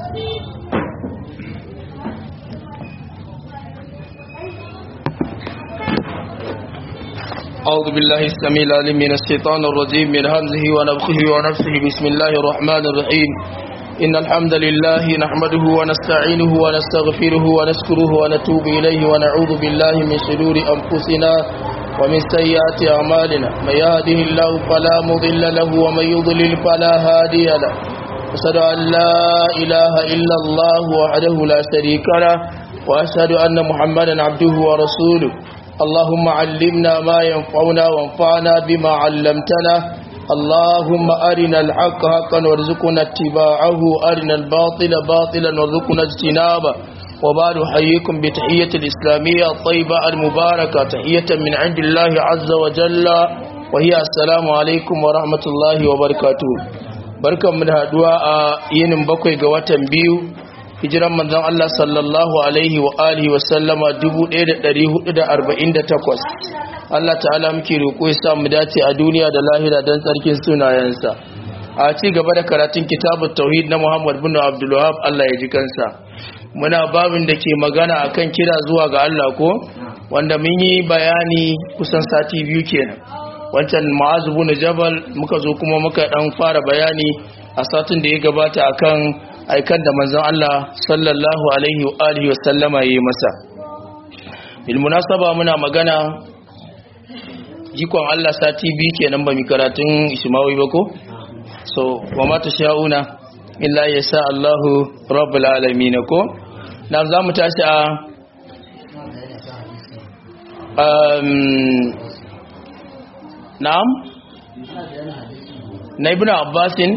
أعوذ بالله السميع العليم من الشيطان الرجيم من همزه ونفخه ونفسه بسم الله الرحمن الرحيم إن الحمد لله نحمده ونستعينه ونستغفره ونشكره ونتوب إليه ونعوذ بالله من شرور أنفسنا ومن سيئات أعمالنا من يهده الله فلا مضل له ومن يضلل فلا هادي له أشهد أن لا إله إلا الله وحده لا شريك له وأشهد أن محمدا عبده ورسوله اللهم علمنا ما ينفعنا وانفعنا بما علمتنا اللهم أرنا الحق حقا وارزقنا اتباعه أرنا الباطل باطلا وارزقنا اجتنابه وبعد حييكم بتحية الإسلامية الطيبة المباركة تحية من عند الله عز وجل وهي السلام عليكم ورحمة الله وبركاته بركة من هدواء ينم بكوي قوة بيو hijiran manzon Allah sallallahu alaihi wa alihi wa sallama 1448 Allah ta'ala muke roƙo ya sa mu dace a duniya da lahira don tsarkin sunayensa a ci gaba da karatun kitabut tauhid na Muhammad bin Abdul Wahhab Allah ya ji kansa muna babin da ke magana akan kira zuwa ga Allah ko wanda mun yi bayani kusan sati biyu kenan wancan Mu'az bin Jabal muka zo kuma muka dan fara bayani a satin da ya gabata akan aikan da manzon Allah sallallahu alaihi wa alihi wasallama yayi masa bil munasaba muna magana jikon Allah sati biyu kenan ba mi karatun Ismawi ba ko so wa ma tashauna illa yasa Allahu rabbul alamin ko na za mu tashi a um na'am na ibn abbasin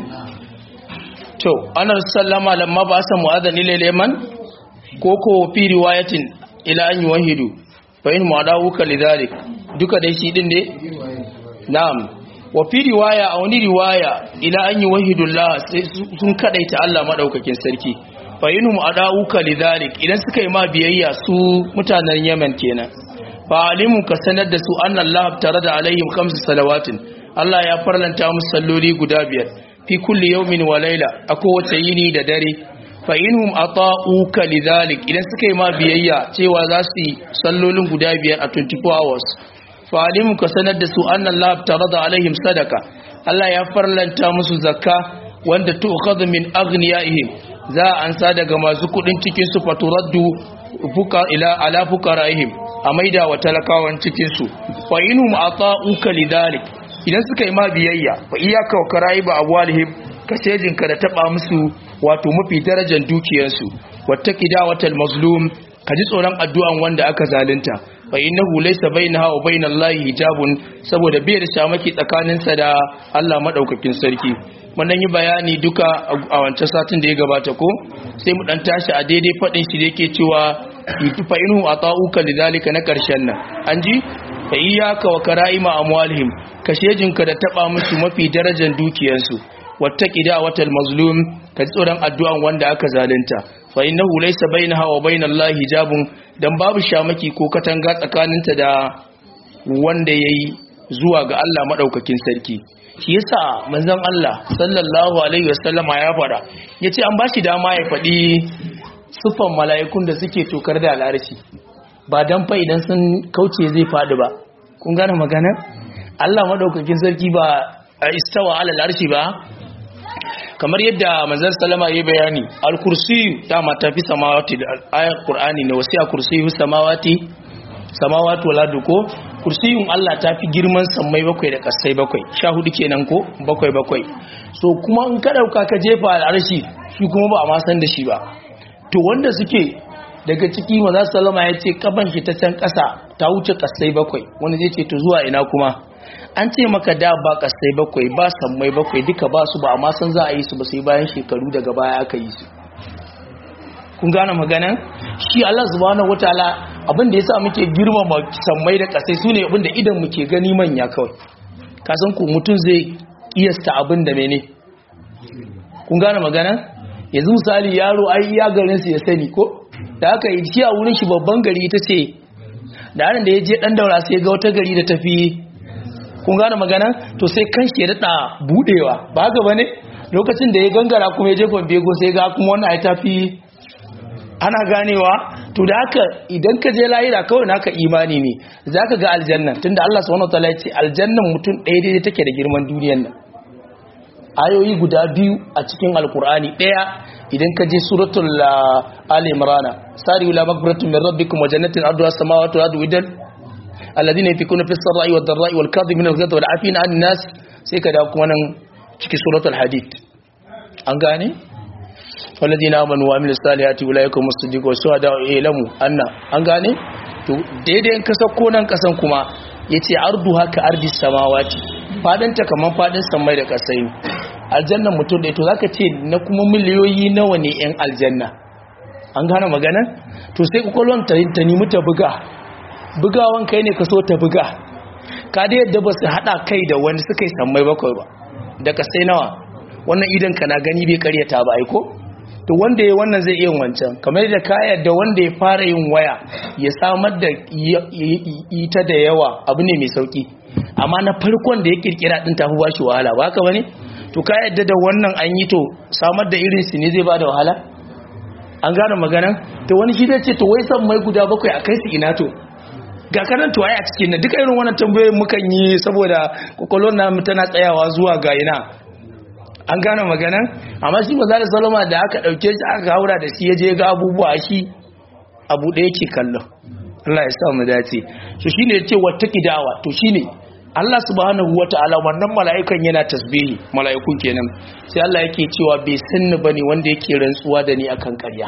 to anar sallama lamma ba sa mu'adhan ila liman ko ko fi riwayatin ila an yuwahidu fa in mu'adawuka lidhalik duka dai shi din ne na'am wa fi riwaya a wani riwaya ila an yuwahidu Allah sai sun kadaita Allah madaukakin sarki fa in mu'adawuka lidhalik idan suka yi ma biyayya su mutanen Yemen kenan fa alimu ka sanar da su anna Allah tarada alaihim khamsu salawatin Allah ya farlanta musu salloli guda biyar fi kulli yawmin wa layla a kowace yini da dare fa inhum ata'uka lidhalik idan suka yi ma biyayya cewa za su yi sallolin guda biyar a 24 hours fa alimu ka sanar da su anna Allah tarada alaihim sadaka Allah ya farlanta musu zakka wanda tu'khadhu min aghniyaihim za a ansa daga masu kudin cikin su faturaddu fuka ila ala fuqaraihim a maida wa talakawan cikin su fa inhum ata'uka lidhalik idan suka yi ma biyayya fa iyaka wa karai ba abwalihim ka ka da taba musu wato mafi darajar dukiyarsu wattaqi dawatal mazlum ka ji tsoron addu'an wanda aka zalunta fa innahu laysa bainaha wa bainallahi hijabun saboda bai da shamaki tsakaninsa da Allah madaukakin sarki mun yi bayani duka a wancan satin da ya gabata ko sai mu dan tashi a daidai fadin shi da yake cewa fa inhu ata'uka lidhalika na karshen nan an ji fa iyyaka wa kara'ima amwalihim kashejinka da taba musu mafi darajar dukiyarsu wattaqi da'watal mazlum ka tsoron addu'an wanda aka zalunta fa innahu laysa bainaha wa bainallahi hijabun dan babu shamaki ko katanga tsakaninta da wanda yayi zuwa ga Allah madaukakin sarki shi yasa manzon Allah sallallahu alaihi wasallama ya fara yace an bashi dama ya fadi sufan mala'ikun da suke tokar da al'arshi ba dan fa idan sun kauce zai fadi ba kun gane magana Allah madaukakin sarki ba a istawa alal arshi ba kamar yadda manzon sallama yayi bayani al-kursi ta mata fi samawati da ayat qur'ani ne wasiya kursiyu samawati samawati wal ardi ko kursiyun Allah ta fi girman sammai bakwai da kasai bakwai sha hudu kenan ko bakwai bakwai so kuma in ka dauka ka jefa al'arshi shi kuma ba a ma san da shi ba to wanda suke daga ciki manzon sallama ya ce kaban shi ta can kasa ta wuce kasai bakwai wanda zai ce to zuwa ina kuma an ce maka da ba kasai bakwai ba sammai bakwai duka ba su ba amma san za a yi su ba sai bayan shekaru daga baya aka yi su kun gane maganan shi Allah subhanahu wataala abin da yasa muke girmama sammai da kasai sune abin da idan muke gani manya kawai ka san ku mutum zai kiyasta abin da mene kun gane maganan yanzu misali yaro ai iya garin su ya sani ko da aka yi shi a wurin shi babban gari ita ce da da ya je dan daura sai ga wata gari da tafi kun gane magana to sai kan shi ya daɗa buɗewa ba haka ba ne lokacin da ya gangara kuma ya jefa bego sai ga kuma wannan ai tafi ana ganewa to da haka idan ka je lahira kawai naka imani ne zaka ga aljanna tunda Allah subhanahu wataala ya ce aljannan mutum ɗaya daidai take da girman duniyar nan ayoyi guda biyu a cikin alkur'ani ɗaya idan ka je suratul ali imran sari ila maghfiratin min rabbikum wa jannatin arduha as-samawati wal ardu widan alladhina yunfiquna fis sarai wad dharai wal kadhibina al-ghayza wal 'afina 'anil nas sai ka da kuma nan cikin suratul hadid an gane والذين آمنوا وعملوا الصالحات أولئك هم الصديقون والشهداء يعلموا أن an gane to daidai in ka sako nan kasan kuma yace ardu haka ardi samawati fadin ta kaman fadin samai da kasai aljanna mutum da to zaka ce na kuma miliyoyi nawa ne yan aljanna an gane magana to sai kokolon ta ta nemi ta buga bugawan kai ne ka so ta buga ka da yadda ba su hada kai da wani suka yi sammai bakwai ba da kasai nawa wannan idan ka na gani bai karyata ba aiko to wanda ya wannan zai iya wancan kamar da kaya da wanda ya fara yin waya ya samar da ita da yawa abu ne mai sauki amma na farkon da ya kirkira din tafi ba shi wahala ba haka bane to ka yadda da wannan an yi to samar da irin su ne zai ba da wahala an gane maganan to wani shi zai ce to wai san mai guda bakwai a kai su ina to ga kanan to ai a cikin na duka irin wannan tambayoyin mukan yi saboda kokolon na tana tsayawa zuwa ga ina an gane maganan amma shi maza da salama da aka dauke shi aka haura da shi ya je ga abubuwa shi abu da yake kallon Allah ya sa mu dace so shine yace wata kidawa to shine Allah subhanahu wataala wannan mala'ikan yana tasbihi mala'ikun kenan sai Allah yake cewa bai sanni bane wanda yake rantsuwa da ni akan ƙarya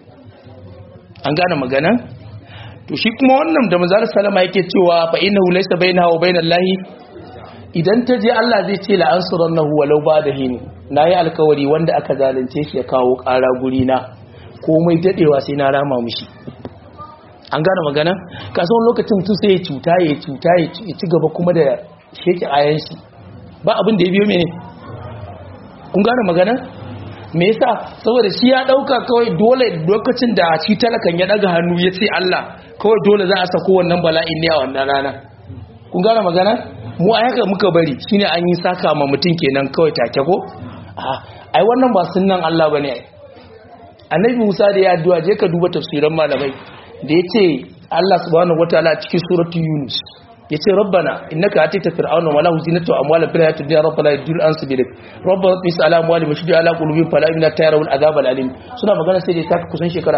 an gane maganan to shi kuma wannan da manzo sallama yake cewa fa innahu laysa bainahu wa bainallahi idan ta je Allah zai ce la'ansurannahu walau ba da hini na yi alkawari wanda aka zalunce shi ya kawo ƙara guri na komai daɗewa sai na rama mushi an gane magana kasuwan lokacin tu sai ya cuta ya cuta ya ci gaba kuma da sheki ayan shi ba abin da ya biyo mene kun gane magana me yasa saboda shi ya dauka kawai dole lokacin da shi talakan ya daga hannu ya ce Allah kawai dole za a sako wannan bala'in ne a wannan rana kun gane magana mu a haka muka bari shine an yi saka ma mutum kenan kawai take ko ai wannan ba sunnan Allah bane ai annabi Musa da ya addu'a je ka duba tafsiran malamai da yace Allah subhanahu wataala cikin suratu Yunus yace rabbana innaka atita fir'auna wa lahu zinatu wa amwala fil hayatid dunya rabbana yudil an sabilik rabbana tis ala amwali wa shudi ala qulubihim fala inna tayarawul azab al alim suna magana sai da ta kusan shekara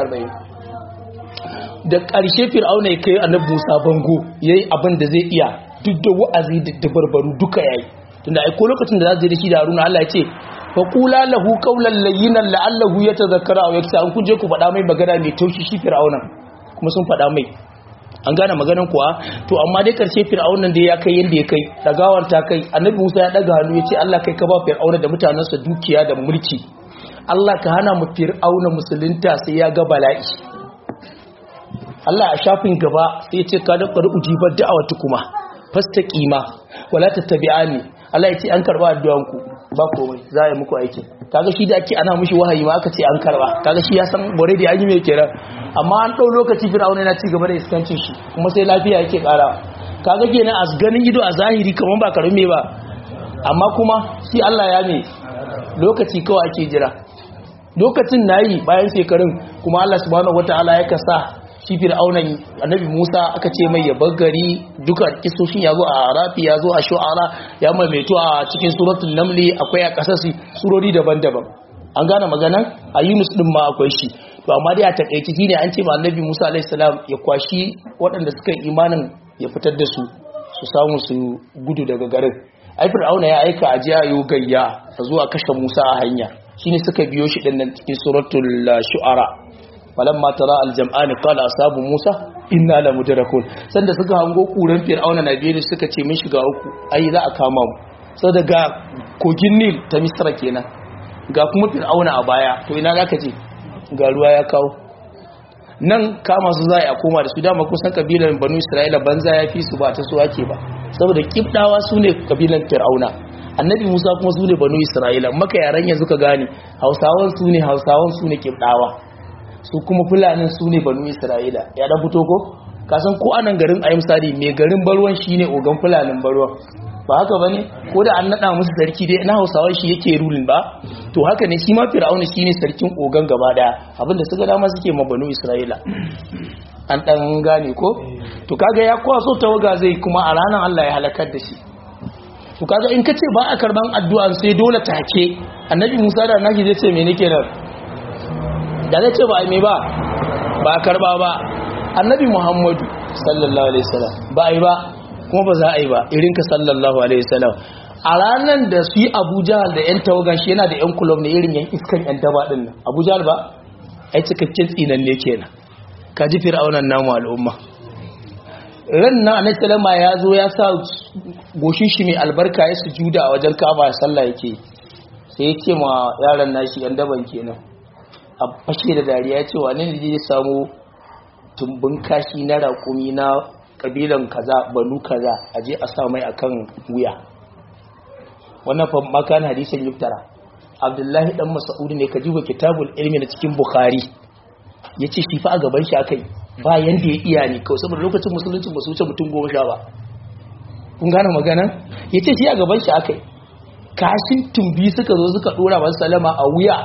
40 da ƙarshe fir'auna ya kai annabi Musa bango yayi abin da zai iya duk da wa'azi da dabarbaru duka yayi tunda ai ko lokacin da za su je da shi da Haruna Allah ya ce fa qula lahu qawlan layyinan la'allahu yatadhakkara aw yaksa an kuje ku faɗa mai magana mai taushi shi fir'auna kuma sun faɗa mai an gane maganan kuwa to amma dai karshe fir'aunan da ya kai yanda ya kai dagawar ta kai annabi Musa ya daga hannu ya ce Allah kai ka ba fir'auna da mutanansa dukiya da mulki Allah ka hana mu fir'auna musulunta sai ya ga bala'i Allah a shafin gaba sai ya ce ka da qad ujibar da'awatu kuma fastaqima wala tattabi'ani Allah ya ce an karba addu'an ku ba komai za a yi muku aiki kaga shi da ake ana mushi wahayi ma aka ce an karba kaga shi ya san bore da an yi mai kenan amma an dau lokaci fir'auna yana ci gaba da iskancin shi kuma sai lafiya yake kara kaga kenan a ganin ido a zahiri kaman ba karume ba amma kuma shi Allah ya ne lokaci kawai ake jira lokacin nayi bayan shekarun kuma Allah subhanahu wataala ya kasa shi fir'aunan annabi Musa aka ce mai ya gari duka kisoshin yazo a Arafi yazo a Shu'ara ya maimaito a cikin suratul Namli akwai a kasasi surori daban-daban an gane maganan a Yunus din ma akwai shi to amma dai a takeici shine an ce ma annabi Musa alaihi salam ya kwashi waɗanda suka yi imanin ya fitar da su su samu su gudu daga garin ai fir'auna ya aika a jiya yo gayya zuwa kashe Musa a hanya shine suka biyo shi din nan cikin suratul Shu'ara falamma tara aljam'ani qala ashabu musa inna la mudrakun sanda suka hango kuran fir'auna na biye suka ce mun shiga uku ai za a kama mu sai daga kogin nil ta misra kenan ga kuma fir'auna a baya to ina zaka je ga ruwa ya kawo nan kama su za a koma da su dama kusan kabilan banu isra'ila banza ya fi su ba ta su ake ba saboda kibdawa su ne kabilan fir'auna annabi musa kuma su ne banu isra'ila maka yaran yanzu ka gane hausawan su ne hausawan su ne kibdawa su kuma fulanin su ne banu isra'ila ya da fito ko kasan ko anan garin ayi misali mai garin barwan shine ogan fulanin barwan ba haka bane ko da an nada musu sarki dai na Hausawa shi yake rulin ba to haka ne shi ma Fir'auna shine sarkin ogan gaba daya abinda suka dama suke ma banu Isra'ila an dan gane ko to kaga ya kwaso tawaga zai kuma a ranar Allah ya halakar da shi to kaga in kace ba a karban addu'an sai dole take annabi Musa da nashi zai ce me nake nan da zai ce ba ai me ba ba a karba ba annabi Muhammadu sallallahu alaihi wasallam ba ai ba kuma ba za a yi ba irin ka sallallahu alaihi wasallam a ranar da su yi Abu Jahal da yan tawagan shi yana da yan kulob ne irin yan iskan yan daba din nan Abu Jahal ba ai cikakken tsinan ne kenan ka ji fir'aunan namu al'umma ran nan annabi sallama ya zo ya sa goshin shi mai albarka ya sujuda a wajen kaba sallah yake sai ya ce ma yaran nashi yan daban kenan a fashe da dariya ya ce wane ne zai samu tumbin kashi na raƙumi na kabilan kaza banu kaza a je a sa mai akan wuya wannan fa makan hadisin yuftara abdullahi dan mas'ud ne ka jiba kitabul ilmi na cikin bukhari yace shi fa a gaban shi akai ba yanda ya iya ne kawai saboda lokacin musulunci ba su wuce mutum goma sha ba kun gane magana yace shi a gaban shi akai kashin tumbi suka zo suka dora masa salama a wuya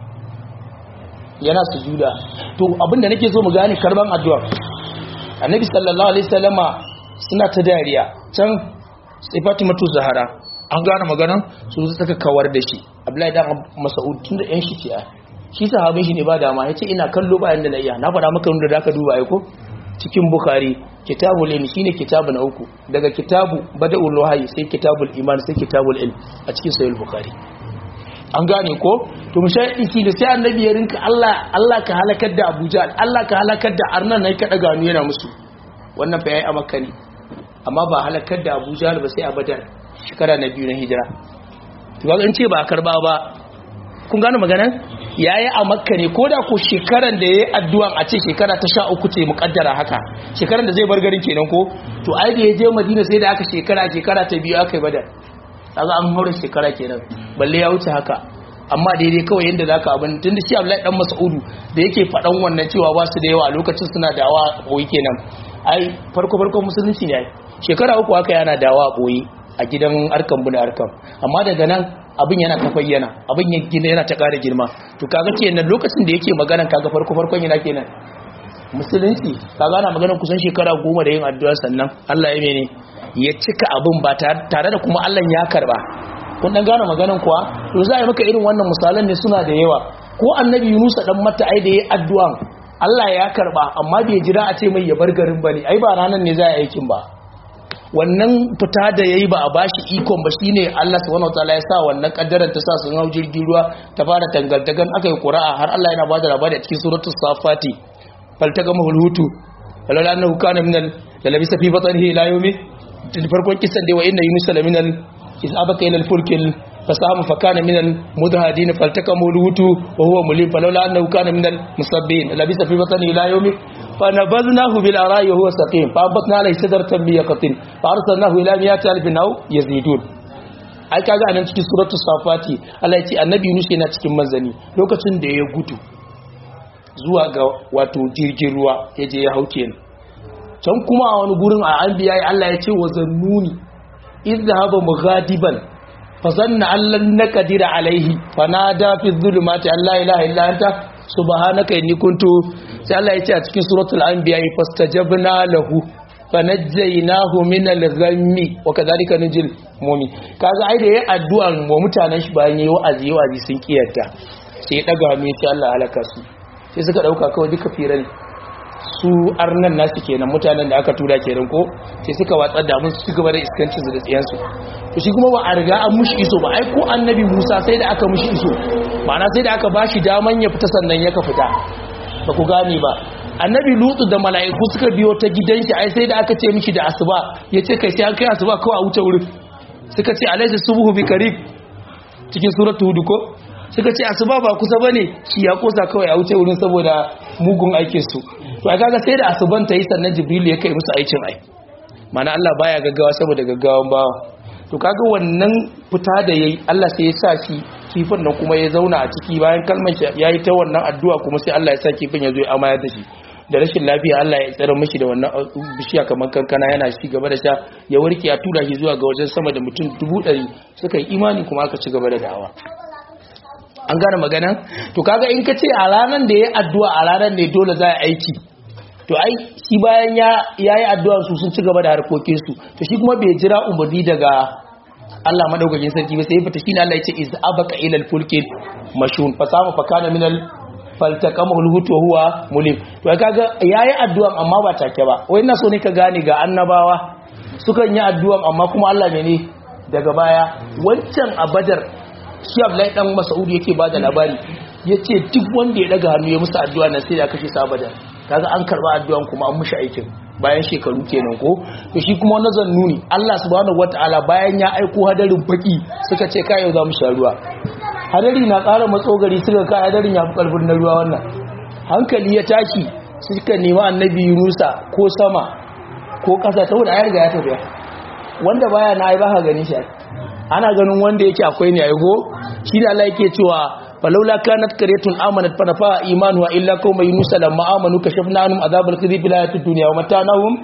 yana sujuda to abinda nake so mu gane karban addu'a annabi sallallahu alaihi wasallama suna ta dariya can sai fatimatu zahara an gane maganan su suka kawar da shi abdullahi dan mas'ud tun da yan shi ce shi sahabin shi ne ba dama yace ina kallo bayan da na iya na faɗa maka wanda zaka duba ai ko cikin bukhari kitabul ilm shine kitabu na uku daga kitabu bada'ul wahyi sai kitabul iman sai kitabul ilm a cikin sahih bukhari an gane ko to mushahidi shi da sai annabi ya rinka Allah Allah ka halakar da Abuja Allah ka halakar da Arnan nan ka daga nu yana musu wannan fa yayi a Makka ne amma ba halakar da Abuja ba sai a Badar shekara na biyu na hijira to ga an ce ba karba ba kun gane maganar yayi a Makka ne koda ko shekaran da yayi addu'an a ce shekara ta 13 ce mukaddara haka shekaran da zai bar garin kenan ko to ai da ya je Madina sai da aka shekara shekara ta biyu aka yi Badar kaga an haura shekara kenan balle ya wuce haka amma daidai kawai yanda zaka abin tunda shi Abdullahi dan Mas'udu da yake fadan wannan cewa ba su da yawa a lokacin suna dawa boye kenan ai farko farko musulunci ne ai shekara uku haka yana dawa boye a gidan arkan bune arkan amma daga nan abin yana ta bayyana abin ya gina yana ta ƙara girma to kaga kenan lokacin da yake magana kaga farko farkon yana kenan musulunci kaga ana magana kusan shekara goma da yin addu'a sannan Allah ya mene ya cika abin ba tare da kuma Allah ya karba kun dan gane maganan kuwa to za a yi maka irin wannan misalan ne suna da yawa ko annabi Yunus dan mata ai da yayi addu'an Allah ya karba amma bai jira a ce mai ya bar garin bane ai ba ranan ne za a yi aikin ba wannan fita da yayi ba a bashi ikon ba shine Allah subhanahu wataala ya sa wannan kaddaran ta sa sun hau jirgin ruwa ta fara tangaltagan aka yi qura'a har Allah yana bada labari a cikin suratul safati faltagama hulhutu walala annahu kana minal lalabisa fi batnihi ila yawmi farkon kisan dai wa inna yunus laminal isabaka ila alfulkil fasahama fakana minal mudhadin faltakamu lutu wa huwa mulim falawla annahu kana minal musabbihin labisa fi batnihi ila yawmi fanabadnahu bil ara'i wa huwa saqim fa abatna alayhi sadratan bi yaqtin fa arsalnahu ila miyati alfin aw yazidun ai kaga anan cikin suratul safati Allah ya ce annabi yunus yana cikin manzani lokacin da ya gudu zuwa ga wato jirgin ruwa ya je ya hauke ni can kuma a wani gurin a an biya Allah ya ce wa zannuni izhaba mughadiban fa zanna allan naqdira alaihi fanada fi dhulumati alla ilaha illa anta subhanaka inni kuntu sai Allah ya ce a cikin suratul anbiya fastajabna lahu fanajjaynahu min al-ghammi wa kadhalika nujil mu'min kaga ai da yayi addu'a wa mutanen shi bayan yayi wa'azi wa'azi sun kiyarta sai ya daga mai sai Allah halaka su sai suka dauka kawai duka firan su arnan nasu kenan mutanen da aka tura kenan ko sai suka watsar da mun su gaba da iskancin su da tsiyan su to shi kuma ba a riga an mushi iso ba ai ko annabi Musa sai da aka mushi iso ma'ana sai da aka bashi daman ya fita sannan ya ka fita ba ku gane ba annabi lutu da mala'iku suka biyo ta gidan shi ai sai da aka ce mishi da asuba yace kai sai an kai asuba kawai a wuce wurin suka ce alaysa subhu bi qarib cikin suratul hud ko suka ce asuba ba kusa bane shi ya kosa kawai a wuce wurin saboda mugun aikin su to ai kaga sai da asuban ta yi sannan jibril ya kai musu aikin ai mana Allah baya gaggawa saboda gaggawan bawa to kaga wannan fita da yayi Allah sai ya sa shi kifin nan kuma ya zauna a ciki bayan kalmar shi yayi ta wannan addu'a kuma sai Allah ya sa kifin ya zo ya amayar da shi da rashin lafiya Allah ya tsare mishi da wannan bishiya kamar kankana yana ci gaba da sha ya warke ya tura shi zuwa ga wajen sama da mutum dubu ɗari suka yi imani kuma aka ci gaba da da'awa an gane magana to kaga in ka ce a ranar da ya addu'a a ranar ne dole za a aiki to ai shi bayan ya yi addu'a su sun ci gaba da harkokin su to shi kuma bai jira umarni daga Allah madaukakin sarki ba sai fita shine Allah ya ce iz abaka ila al-fulki mashun fa sama fa kana min al faltaqamahu al-hut wa huwa mulim to kaga yayi addu'a amma ba take ba wai ina so ne ka gane ga annabawa sukan yi addu'a amma kuma Allah ne daga baya wancan a badar shi Abdullahi dan Mas'ud yake bada labari yace duk wanda ya daga hannu ya musu addu'a nan sai ya kashe sa badar kaga an karba addu'an kuma an mushi aikin bayan shekaru kenan ko to shi kuma wannan zan nuni Allah subhanahu wataala bayan ya aiko hadarin baki suka ce kai yau za mu sha ruwa hadari na ƙara matsogari suka kai hadarin ya fi karfin na ruwa wannan hankali ya tashi suka nemi annabi Yunusa ko sama ko ƙasa saboda ya riga ya tafiya wanda baya na ai baka gani shi ana ganin wanda yake akwai ne ai go shi da Allah yake cewa falaula kanat qaryatun amanat fa nafa imanuha illa qauma yunus lamma amanu kashafna anhum adhabal khizi fil hayatid dunya wa matanahum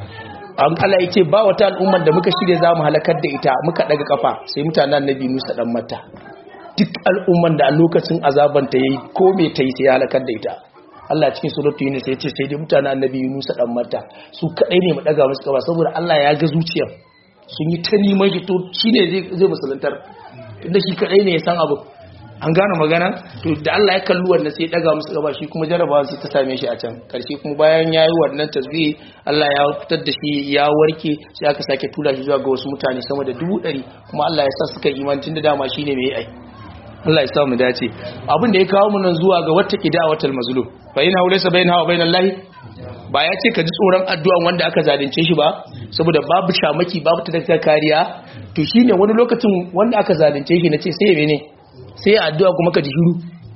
an Allah yace ba wata al'ummar da muka shirye zamu halakar da ita muka daga kafa sai mutanen annabi Musa dan mata duk al'umman da a lokacin azaban ta yayi ko me tayi sai halakar da ita Allah cikin suratu Yunus ya ce sai dai mutanen annabi Yunus dan mata su kadai ne mu daga musu kafa saboda Allah ya ga zuciyar sun yi ta neman shi to shine zai zai musuluntar inda shi kadai ne ya san abu an gane magana to da Allah ya kalli wannan sai ya daga musu gaba shi kuma jarabawa sai ta same shi a can karshe kuma bayan yayi wannan tasbih Allah ya fitar da shi ya warke sai aka sake tura shi zuwa ga wasu mutane sama da dubu ɗari kuma Allah ya sa suka imani tun da dama shine mai ai Allah ya sa mu dace abin da ya kawo mu nan zuwa ga wata kidawatul mazlum fa ina laysa bainaha wa bainal lahi ba ya ce ka ji tsoron addu'an wanda aka zalunce shi ba saboda babu shamaki babu ta kariya to shine wani lokacin wanda aka zalunce shi nace sai mene sai ya addu'a kuma ka ji shiru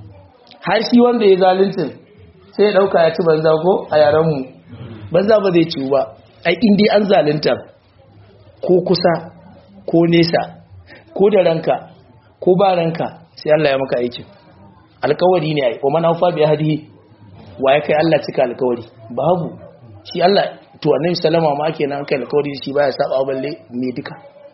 har shi wanda ya zaluncin sai ya dauka ya ci banza ko a yaran mu banza ba zai ciwu ba ai in dai an zalunta ko kusa ko nesa ko da ranka ko ba ranka sai Allah ya maka aikin alkawari ne ai wa man awfa bi ahdihi wa ya kai Allah cika alkawari babu shi Allah to annabi sallama ma kenan kai alkawari shi baya saba balle me duka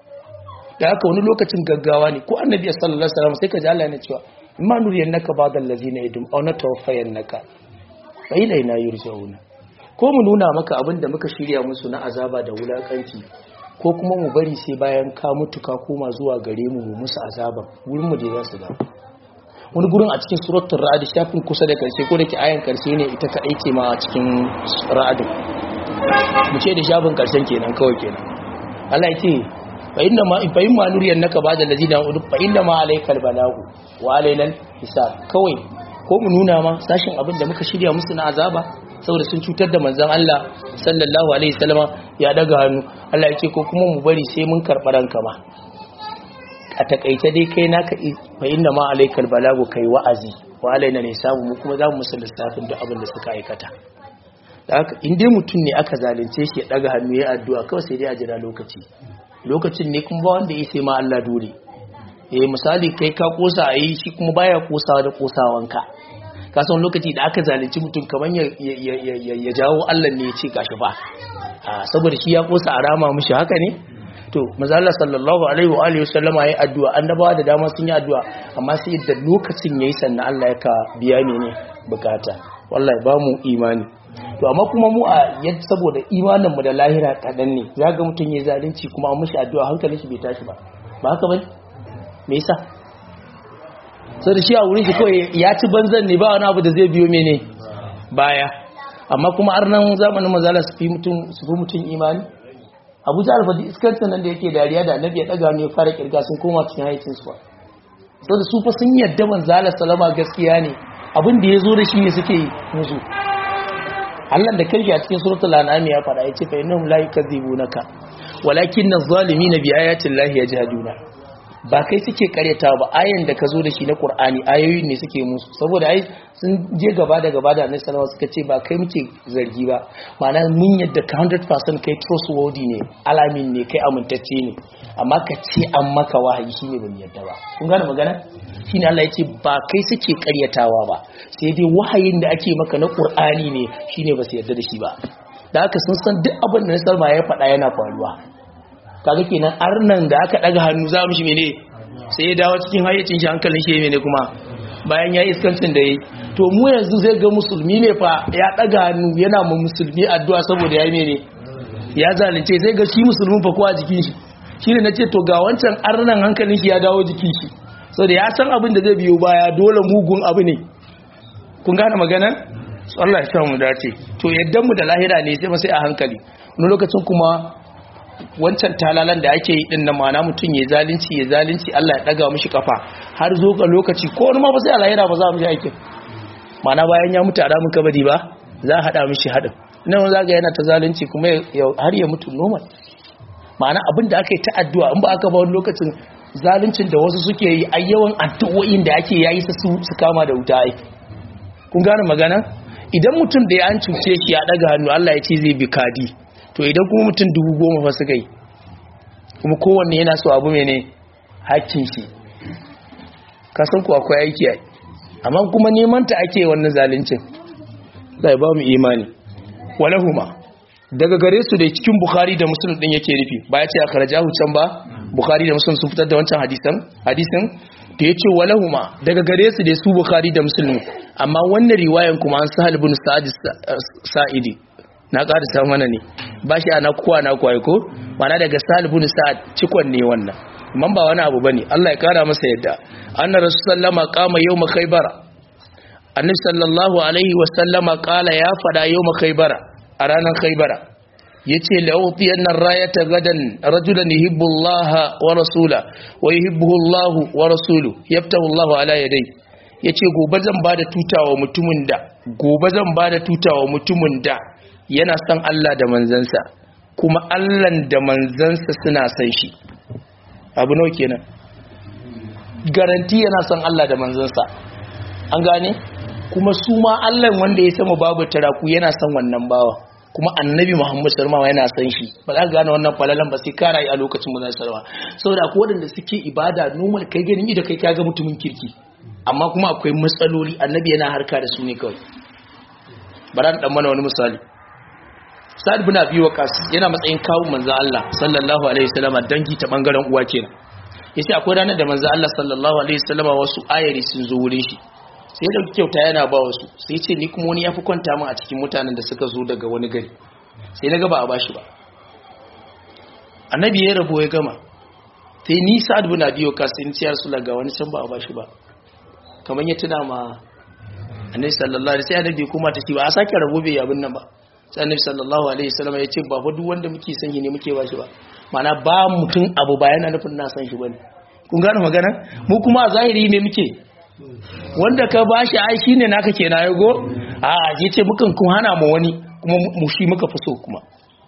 da haka wani lokacin gaggawa ne ko annabi sallallahu alaihi wasallam sai ka ji Allah yana cewa imma nuriyannaka ba'dal ladzina yadum aw natawaffayannaka fa ilaina yurja'una ko mu nuna maka abin da muka shirya musu na azaba da wulakanci ko kuma mu bari sai bayan ka mutu ka koma zuwa gare mu mu musu azaba wurin mu je za su dawo wani gurin a cikin suratul ra'd shafin kusa da karshe ko da ke ayan karshe ne ita kadai ce ma a cikin ra'd mu ce da shafin karshen kenan kawai kenan Allah ya ce fa inna ma fa in ma nuriyan naka ba da lazina udu fa inna ma alaykal balagu wa alaynal hisab kawai ko mu nuna ma sashin abin da muka shirya musu na azaba saboda sun cutar da manzon Allah sallallahu alaihi wasallama ya daga hannu Allah ya ce ko kuma mu bari sai mun karɓa ranka ma a takaice dai kai naka fa inna ma alaikal balagu kai wa'azi wa alaina ne samu mu kuma za mu musu lissafin duk abin da suka aikata da haka in dai mutum ne aka zalunce shi ya daga hannu ya addu'a kawai sai dai a jira lokaci lokacin ne kuma ba wanda ya sai ma Allah dole eh misali kai ka kosa a yi shi kuma baya kosawa da kosawanka ka san lokaci da aka zalunci mutum kaman ya ya jawo Allah ne ya ce gashi ba saboda shi ya kosa a rama mishi haka ne to mazalla sallallahu alaihi wa alihi wasallama yayi addu'a annabawa da dama sun yi addu'a amma sai da lokacin yayi sannan Allah ya ka biya ne ne bukata wallahi ba mu imani to amma kuma mu a yadda saboda imanin mu da lahira kadan ne ga mutun yayi zalunci kuma an mishi addu'a hankalin shi bai tashi ba ba haka bane me yasa sai da shi a wurin shi kawai ya ci banzan ne ba wani abu da zai biyo mene baya amma kuma arnan zamanin mazala su fi mutum su fi mutum imani abu jihar fadi iskancin nan da yake dariya da annabi ya daga ne ya fara kirga sun koma cikin haicin su so da su fa sun yadda manzala salama gaskiya ne abin da ya zo da shi ne suke musu Allah da karshe a cikin suratul an'am ya fara yace fa innahum la yukadzibunaka walakin az-zalimina bi ayati llahi yajhaduna ba kai suke karyata ba ayan da ka zo da shi na Qur'ani ayoyin ne suke musu saboda ai sun je gaba da gaba da Annabi sallallahu suka ce ba kai muke zargi ba ma'ana mun yadda ka 100% kai trustworthy ne alamin ne kai amintacce ne amma ka ce an maka wahayi shine ban yadda ba kun gane magana shine Allah ya ce ba kai suke karyatawa ba sai dai wahayin da ake maka na Qur'ani ne shine ba su yadda da shi ba da haka sun san duk abin da Salma ya faɗa yana faruwa kaga kenan arnan da aka daga hannu za mu shi mene sai ya dawo cikin hayyacin shi hankalin shi mene kuma bayan ya iskancin da yayi to mu yanzu zai ga musulmi ne fa ya daga hannu yana ma musulmi addu'a saboda yayi mene ya zalunce sai ga shi musulmin fa kowa jikin shi shine nace to ga wancan arnan hankalin shi ya dawo jikin shi saboda ya san abin da zai biyo baya dole mugun abu ne kun gane maganar Allah ya mu dace to yaddan mu da lahira ne sai ba sai a hankali wani lokacin kuma wancan talalan da ake yi din na mana mutum ya zalunci ya zalunci Allah ya daga mishi kafa har zo ga lokaci ko wani ma ba sai a lahira ba za mu ji aikin mana bayan ya mutu a ramin kabari ba za a hada mishi hadin nan za ga yana ta zalunci kuma har ya mutu normal ma'ana abin da aka yi ta addu'a in ba aka ba wani lokacin zaluncin da wasu suke yi a yawan addu'o'in da ake yayi su su kama da wuta ai kun gane magana idan mutum da ya an cuce shi ya daga hannu Allah ya ce zai bi kadi to idan kuma mutum dubu goma fa suka yi kuma kowanne yana so abu mene hakkin shi kasan ku akwai aiki ai amma kuma neman ta ake wannan zaluncin zai ba mu imani walahuma daga gare su da cikin bukhari da muslim din yake nufi ba ya ce a karajahu can ba bukhari da muslim sun fitar da wancan hadisan hadisin da ya ce walahuma daga gare su da su bukhari da muslim amma wannan riwayan kuma an sahal bin sa'idi na ƙarisa mana ne ba shi ana kowa na kwaye ko mana daga sahal bin sa'ad cikon ne wannan man ba wani abu bane Allah ya kara masa yadda anna rasulullama qama yawma khaybara annabi sallallahu alaihi wa sallama qala ya fada yawma khaybara a ranar khaybara yace la'utiyanna rayata gadan rajulan yuhibbu Allah wa rasula wa yuhibbuhu Allah wa rasulu yaftahu Allah ala yadayhi yace gobe zan bada tutawa mutumin da gobe zan bada tutawa mutumin da yana son Allah da manzansa kuma Allah da manzansa suna son shi abu nawa kenan garanti yana son Allah da manzansa an gane kuma su ma Allah wanda ya sama babu taraku yana son wannan bawa kuma annabi Muhammad sallallahu alaihi yana son shi ba za ka gane wannan falalan ba sai ka rayu a lokacin mu sallallahu saboda akwai wadanda suke ibada normal kai ganin da kai kaga mutumin kirki amma kuma akwai matsaloli annabi yana harka da su ne kawai bara dan mana wani misali sa'ad bin abi waqas yana matsayin kawun manzo Allah sallallahu alaihi wasallam dangi ta bangaren uwa kenan yace akwai ranar da manzo Allah sallallahu alaihi wasallam wasu ayari sun zo wurin shi sai da kyauta yana ba wasu sai ce ni kuma wani yafi kwanta min a cikin mutanen da suka zo daga wani gari sai naga ba a bashi ba annabi ya rabo ya gama sai ni sa'ad bin abi waqas sai ce rasulullah ga wani can ba a bashi ba kaman ya tuna ma annabi sallallahu alaihi wasallam sai annabi kuma ta ce ba a sake rabo bai abin nan ba sai annabi sallallahu alaihi wasallam ya ce ba fa duk wanda muke son shi ne muke ba shi ba mana ba mutum abu ba yana nufin na san shi bane kun gane magana mu kuma a zahiri ne muke wanda ka ba shi ai shine naka kenan ya go a a ce mukan kun hana mu wani kuma mu shi muka fi so kuma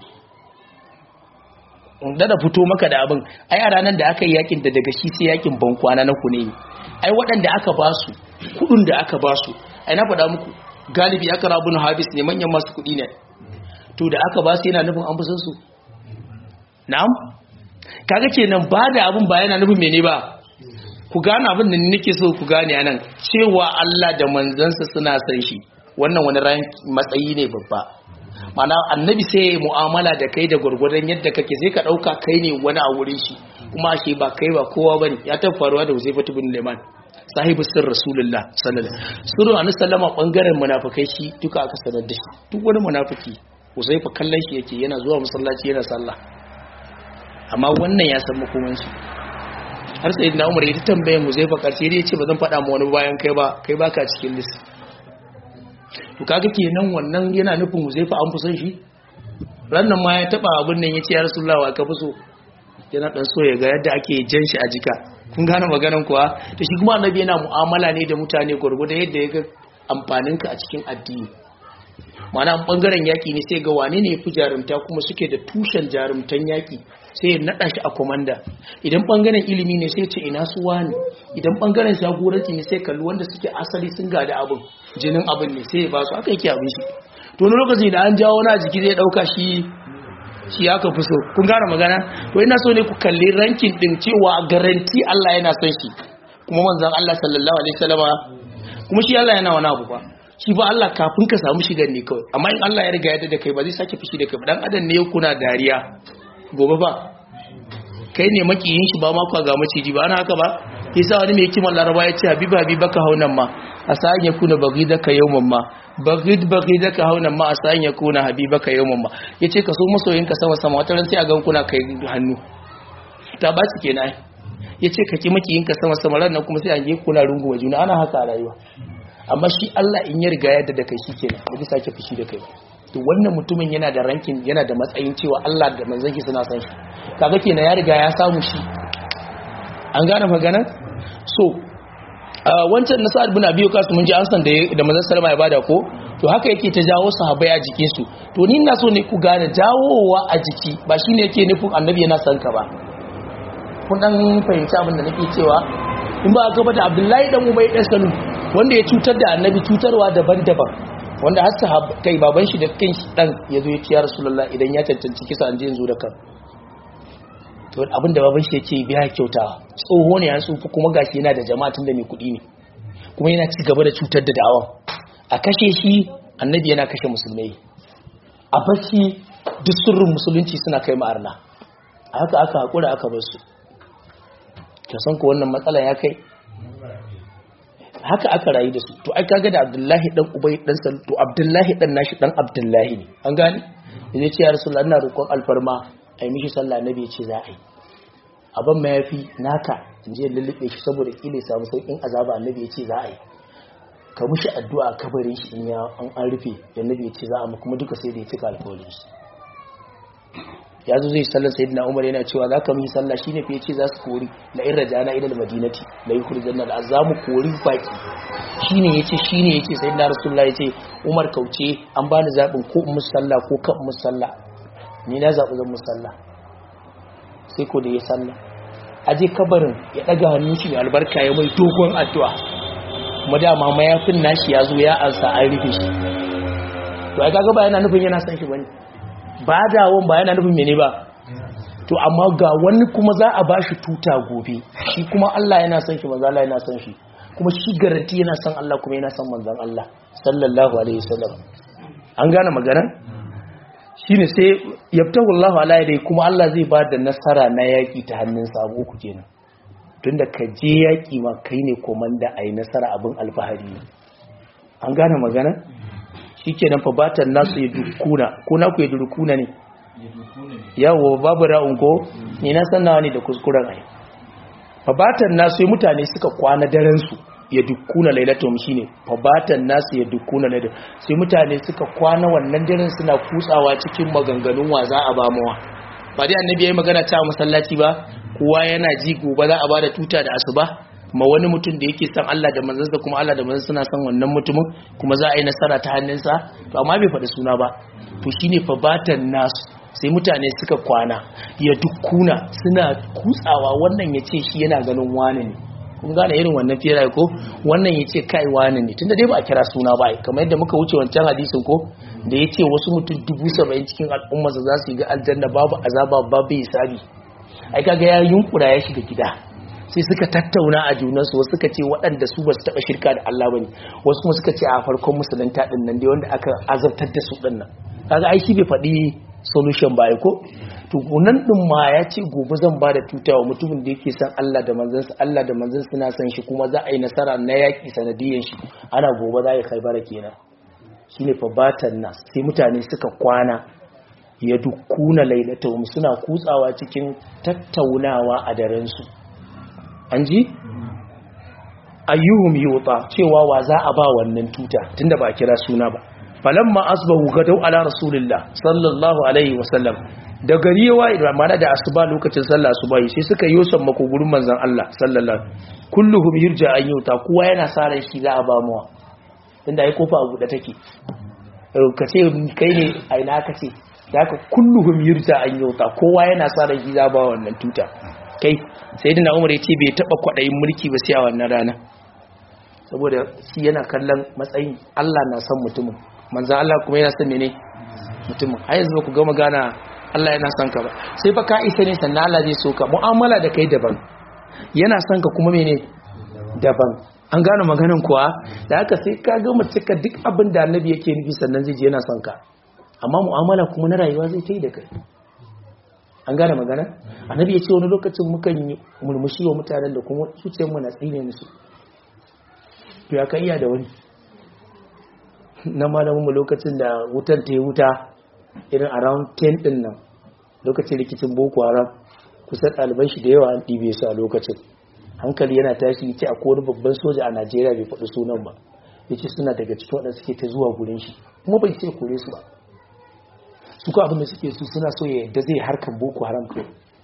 da da fito maka da abin ai a ranar da aka yi yakin da daga shi sai yakin bankwana na ku ne ai waɗanda aka ba su kudin da aka ba su ai na faɗa muku galibi aka rabu na habis ne manyan masu kuɗi ne to da aka ba su yana nufin an fusan su na'am kaga kenan ba da abin ba yana nufin mene ba ku gane abin da nake so ku gane anan cewa Allah da manzansa suna san shi wannan wani ran matsayi ne babba mana annabi sai ya mu'amala da kai da gwargwadon yadda kake sai ka dauka kai ne wani a wurin shi kuma shi ba kai ba kowa bane ya ta faruwa da Huzaifa ibn Liman sahibu sir rasulullah sallallahu alaihi wasallam sirru annabi sallama bangaren munafikai shi duka aka sanar da shi duk wani munafiki Huzaifa kallon shi yake yana zuwa masallaci yana sallah amma wannan ya san makoman shi har sai na Umar ya ta tambaye Huzaifa karshe ya ce ba zan faɗa ma wani bayan kai ba kai baka cikin list to kaga kenan wannan yana nufin Huzaifa an fi son shi rannan ma ya taba abin nan yace ya Rasulullah wa ka fi so yana dan so ya ga yadda ake jan shi a jika kun gane maganan kuwa to shi kuma annabi yana mu'amala ne da mutane gurgurda yadda ya ga amfanin ka a cikin addini ma'ana bangaren yaki ne sai ga wane ne yafi jarumta kuma suke da tushen jarumtan yaki sai ya nada shi a komanda idan bangaren ilimi ne sai ce ina su wani idan bangaren jagoranci ne sai kalli wanda suke asali sun gada abin jinin abin ne sai ya ba su aka yake abin shi to wani lokaci da an jawo na jiki zai dauka shi shi aka fi so kun gane magana to ina so ne ku kalli rankin din cewa garanti Allah yana son shi kuma manzon Allah sallallahu alaihi wasallama kuma shi Allah yana wani abu ba shi ba Allah kafin ka samu shigar ne kawai amma in Allah ya riga ya da kai ba zai sake fushi da kai ba dan adam ne kuna dariya gobe ba kai ne makiyin shi ba ma kwa ga maciji ba ana haka ba yasa wani mai kiman laraba ya ce habiba habiba ka haunan ma a sa'an ya kuna bagidaka yawman ma bagid bagidaka haunan ma a sa'an ya kuna habibaka yawman ma yace ka so masoyinka sama sama wata ran sai a gan kuna kai hannu ta ba ci kenan yace ka ki makiyinka sama sama ran nan kuma sai an yi kuna rungu juna ana haka a rayuwa amma shi Allah in ya riga yadda da kai shikenan ba zai sake fushi da kai ba to wannan mutumin yana da rankin yana da matsayin cewa Allah da manzon ki suna san shi kaga kenan ya riga ya samu shi an gane maganar so wancan na sa'ad bin abi kasu mun ji an san da da manzon sallama ya bada ko to haka yake ta jawo sahabbai a jikin su to ni ina so ne ku gane jawowa a jiki ba shine yake nufin annabi yana san ka ba kun dan fahimci abin da nake cewa in ba ka bata abdullahi dan ubay dan salu wanda ya cutar da annabi cutarwa daban-daban wanda har sahab kai baban shi da kan shi dan yazo ya ce ya rasulullah idan ya cancanci kisa an je yanzu da kan to abin da baban shi yake biya kyauta tsoho ne ya tsufa kuma gashi yana da jama'a tun da mai kuɗi ne kuma yana ci gaba da cutar da da'awan a kashe shi annabi yana kashe musulmai a bacci duk sirrin musulunci suna kai ma'arna a haka aka haƙura aka bar su ka san ku wannan matsala ya kai haka aka rayu da su to ai kaga da abdullahi dan ubay dan sal to abdullahi dan nashi dan abdullahi ne an gane yace ce ya rasulullah ina roƙon alfarma ai mishi sallah nabi ya ce za a yi abin mayafi naka in je lullube shi saboda kile samu saukin azaba annabi ya ce za a yi ka mushi addu'a kabarin shi in ya an an rufe da annabi ya ce za a mu kuma duka sai da ya cika alƙawarin shi ya zo zai sallar sayyidina umar yana cewa za ka mishi sallah shine fa yace za su kori la in rajana ila madinati la yukhrijanna al azamu kori baki shine yace shine yace sayyidina rasulullah yace umar kauce an bani zabin ko in musalla ko kan musalla ni na zabi zan musalla sai ko da ya sallah aje kabarin ya daga hannun shi mai albarka ya mai dogon addu'a kuma dama mayafin nashi ya zo ya ansa an rufe shi to ai kaga ba yana nufin yana san shi bane ba dawon ba yana nufin mene ba to amma ga wani kuma za a bashi tuta gobe shi kuma Allah yana son shi manzo Allah yana son shi kuma shi garanti yana son Allah kuma yana son manzon Allah sallallahu alaihi wasallam an gane magana shine sai yabtahu Allah ala yadai kuma Allah zai ba da nasara na yaki ta hannun sa abu uku kenan tunda ka je yaki ma kai ne komanda ai nasara abin alfahari ne an gane magana shikenan fa batan nasu ya dukuna ko na ku ya dukuna ne yawo babu ra'un ko ni na san nawa ne da kuskuren ai fa batan nasu mutane suka kwana daren su ya dukuna lailatum shine fa batan nasu ya dukuna lailatum sai mutane suka kwana wannan daren suna kutsawa cikin maganganun wa za a ba mawa ba dai annabi yayi magana ta masallaci ba kowa yana ji gobe za a bada tuta da asuba ma wani mutum da yake san Allah da manzansa kuma Allah da manzansa suna san wannan mutumin kuma za a yi nasara ta hannunsa to amma bai faɗi suna ba to shine fa batan nasu sai mutane suka kwana ya dukkuna suna kutsawa wannan ya ce shi yana ganin wani ne kun gane irin wannan fira ko wannan ya ce kai wani ne tunda dai ba a kira suna ba kamar yadda muka wuce wancan hadisin ko da ya ce wasu mutum dubu saba'in cikin al'ummarsa za su yi ga aljanna babu azaba babu hisabi ai kaga ya yunkura ya shiga gida sai suka tattauna a junansu wasu suka ce waɗanda su ba su taɓa shirka da Allah ba ne wasu kuma suka ce a farkon musulunta ɗin nan dai wanda aka azabtar da su ɗin nan kaga ai shi bai faɗi solution ba ko to nan ɗin ma ya ce gobe zan ba da tutawa mutumin da yake san Allah da manzansa Allah da manzansa suna san shi kuma za a yi nasara na yaƙi sanadiyan shi ana gobe za a yi khaibara kenan shine fa batan nas sai mutane suka kwana ya dukkuna lailatahum suna kutsawa cikin tattaunawa a daren su an ji ayyuhum yuta cewa wa za a ba wannan tuta tunda ba kira suna ba falamma asbahu gadau ala rasulillah sallallahu alaihi wasallam da gari yawa idan mana da asuba lokacin sallah asuba sai suka yi yosan mako gurin manzon Allah sallallahu kulluhum yurja an yuta kowa yana sa ran shi za a ba mu tunda ai kofa abu da take ka ce kai ne a ina ka ce da haka kulluhum yurta an yauta kowa yana sa da gida ba wannan tuta kai sai dina umar ya ce bai taba kwaɗayin mulki ba sai a wannan rana saboda shi yana kallon matsayin Allah na son mutumin manzan Allah kuma yana son mene mutumin har yanzu ba ku gama gana Allah yana son ka ba sai fa ka isa ne sannan Allah zai so ka mu'amala da kai daban yana son ka kuma mene daban an gane maganin kuwa da haka sai ka gama cika duk abin da annabi yake nufi sannan zai je yana son ka amma mu'amala kuma na rayuwa zai ta yi da kai an gane magana annabi ya ce wani lokacin mukan yi murmushi wa mutanen da kuma zuciyar mu na tsine musu to ya kai iya da wani na malamin mu lokacin da wutar ta yi wuta irin around 10 din nan lokacin rikicin boko haram kusan ɗaliban shi da yawa an ɗibe su a lokacin hankali yana tashi ce a wani babban soja a najeriya bai faɗi sunan ba ya ce suna daga cikin waɗanda suke ta zuwa gurin shi kuma bai ce kore su ba su ko abinda suke su suna so ya yadda zai harkar boko haram ko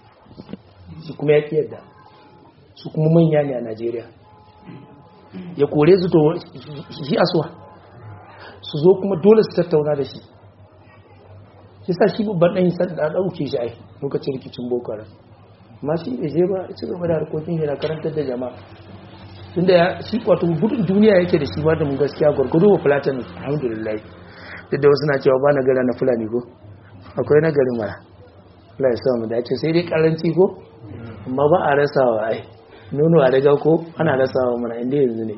su kuma ya ƙi yadda su kuma manya ne a najeriya ya kore su to shi asuwa su zo kuma dole su tattauna da shi shi sa shi babban ɗan san da ɗauke shi ai lokacin rikicin boko haram amma shi bai je ba ci gaba da harkokin shi na karantar da jama'a tunda ya shi wato gudun duniya yake da shi ba da mun gaskiya gwargwado wa fulatan alhamdulillah duk da wasu na cewa ba na gara na fulani ko akwai na garin mara Allah ya samu dace sai dai karanci ko amma ba a rasawa ai nono a daga ko ana rasawa mana inda yanzu ne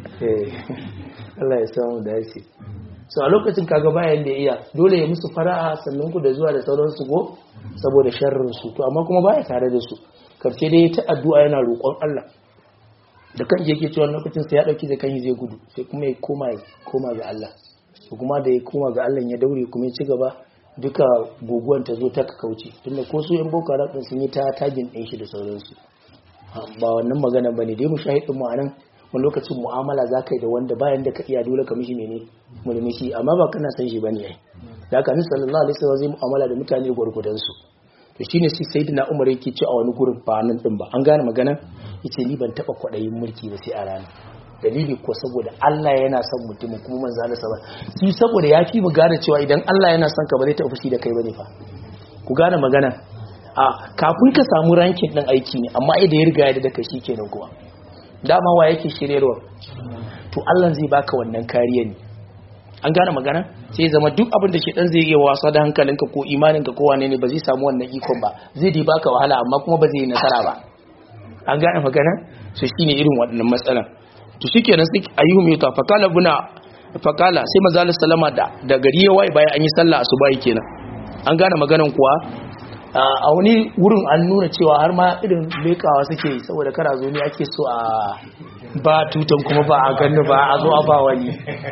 Allah ya samu dace so a lokacin kaga bayan da iya dole ya musu fara'a sannan ku da zuwa da sauransu ko saboda sharrin su to amma kuma baya tare da su karshe dai ta addu'a yana roƙon Allah da kan yake cewa lokacin sai ya dauki da kan zai gudu sai kuma ya koma koma ga Allah to kuma da ya koma ga Allah ya daure kuma ya ci gaba duka guguwan ta zo ta kauce tunda ko su yan boko haram sun yi ta tagin ɗin shi da sauransu ba wannan magana bane dai mu shahidin mu anan wani lokacin mu'amala za ka yi da wanda bayan da ka iya dole ka mishi mene mulmishi amma ba kana san shi bane ai da haka annabi sallallahu alaihi wasallam zai mu'amala da mutane gurgudan su to shine sai sayyidina umar yake ci a wani gurin ba nan din ba an gane magana yace ni ban taba kwadayin mulki ba sai a rana dalili ko saboda Allah yana son mutumin kuma manzo Allah sa shi saboda ya fi mu gane cewa idan Allah yana son ka ba zai taɓa fushi da kai bane fa ku gane magana a kafin ka samu rankin din aiki ne amma idan ya riga ya da kai shikenan kuma dama wa yake shiryarwa to Allah zai baka wannan kariya ne an gane magana sai zama duk abin da shedan zai yi wasa da hankalinka ko imaninka ko wane ne ba zai samu wannan ikon ba zai dai baka wahala amma kuma ba zai yi nasara ba an gane magana so shine irin waɗannan matsalan to shikenan sai ayyuhum yuta fakala buna fakala sai manzo sallama da da gari ya waye bayan an yi sallah asuba kenan an gane maganan kuwa a wani wurin an nuna cewa har ma irin lekawa suke yi saboda kara zo ne ake so a ba tutan kuma ba a ganni ba a zo a ba wani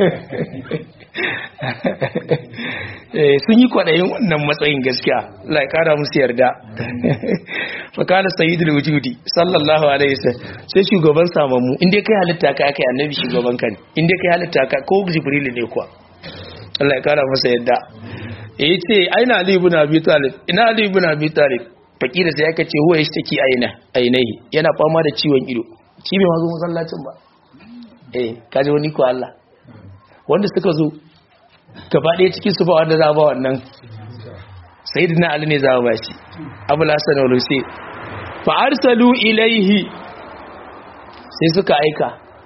sun yi kwaɗayin wannan matsayin gaskiya lai kara musu yarda fakana sayyidul wujudi sallallahu alaihi wasallam sai shugaban samammu inda kai halitta ka kai annabi shugaban ka ne inda kai halitta ka ko jibril ne kuwa Allah ya kara masa yarda ya ce aina Ali ibn Abi Talib ina Ali ibn Abi Talib fakira sai aka ce huwa yashtaki aina ainihi yana fama da ciwon ido shi bai mazo masallacin ba eh kaje wani ko Allah wanda suka zo gaba ɗaya cikin su ba wanda za ba wannan sayyidina Ali ne za ba shi Abu Hasan al-Husayn fa arsalu ilaihi sai suka aika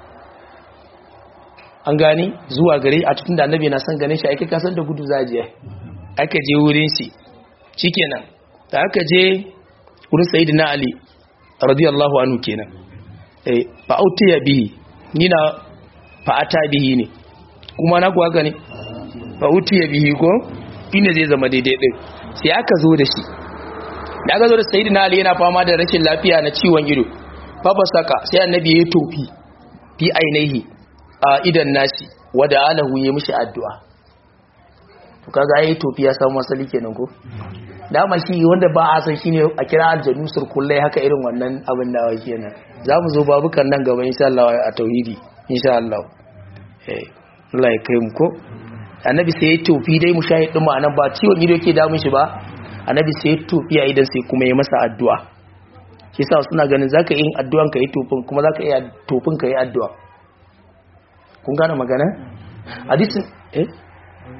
an gani zuwa gare a cikin da annabi na san ganin shi aika kasan da gudu za je aka je wurin shi shikenan da aka je wurin sayyidina ali radiyallahu anhu kenan eh fa autiya bihi ni na fa ata bihi ne kuma na kuwa gani fa autiya bihi ko ina zai zama daidai din sai aka zo da shi da aka zo da sayyidina ali yana fama da rashin lafiya na ciwon ido fa basaka sai annabi ya tofi fi ainihi a idan nashi wada alahu ya mishi addu'a to kaga yayi tofi ya samu asali kenan ko dama shi wanda ba a san shine a kira aljanu kullai haka irin wannan abin da wake kenan zamu zo babukan nan gaba insha Allah a tauhidi insha Allah eh Allah ya kai mu ko annabi sai ya tofi dai mushahid din ma'anan ba ciwon ido yake damun shi ba annabi sai ya tofi a idan sai kuma ya masa addu'a shi yasa suna ganin zaka yin addu'an ka yi tofin kuma zaka iya tofin ka yi addu'a kun gane magana hadisin eh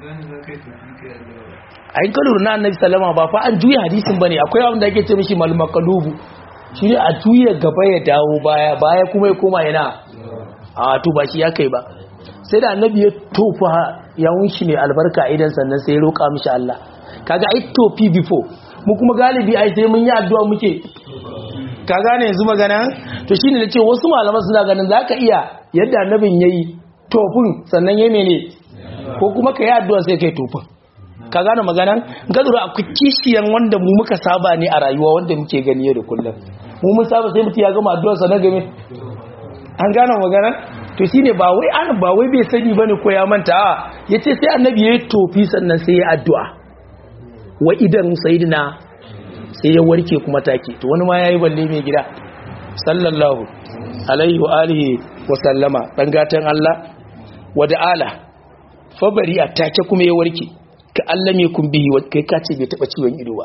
a yin kaluru na annabi salama ba fa an juya hadisin bane akwai abin da ake ce mishi malmakalubu shi ne a juya gaba ya dawo baya baya kuma ya koma yana a to ba shi ya kai ba sai da annabi ya tofa yawun shi mai albarka idan sannan sai ya roƙa mishi Allah kaga ai tofi before mu kuma galibi ai sai mun yi addu'a muke ka gane yanzu magana to shine nace wasu malaman suna ganin zaka iya yadda annabin yayi tofin sannan yayi mene ko kuma kai addu'a sai kai tofin ka gane magana ga lura akwai kishiyan wanda mu muka saba ne a rayuwa wanda muke gani yau da kullum mu mun saba sai mutum ya gama addu'ar sa na game an gane magana to shine ba wai an ba wai bai sani bane ko ya manta a yace sai annabi yayi tofi sannan sai ya addu'a wa idan sayidina sai ya warke kuma take to wani ma yayi balle mai gida sallallahu alaihi wa alihi wa sallama dan gatan Allah wa da'ala fa bari a take kuma ya warke ka Allah me kun bihi wa kai kace bai taba ciwon ido ba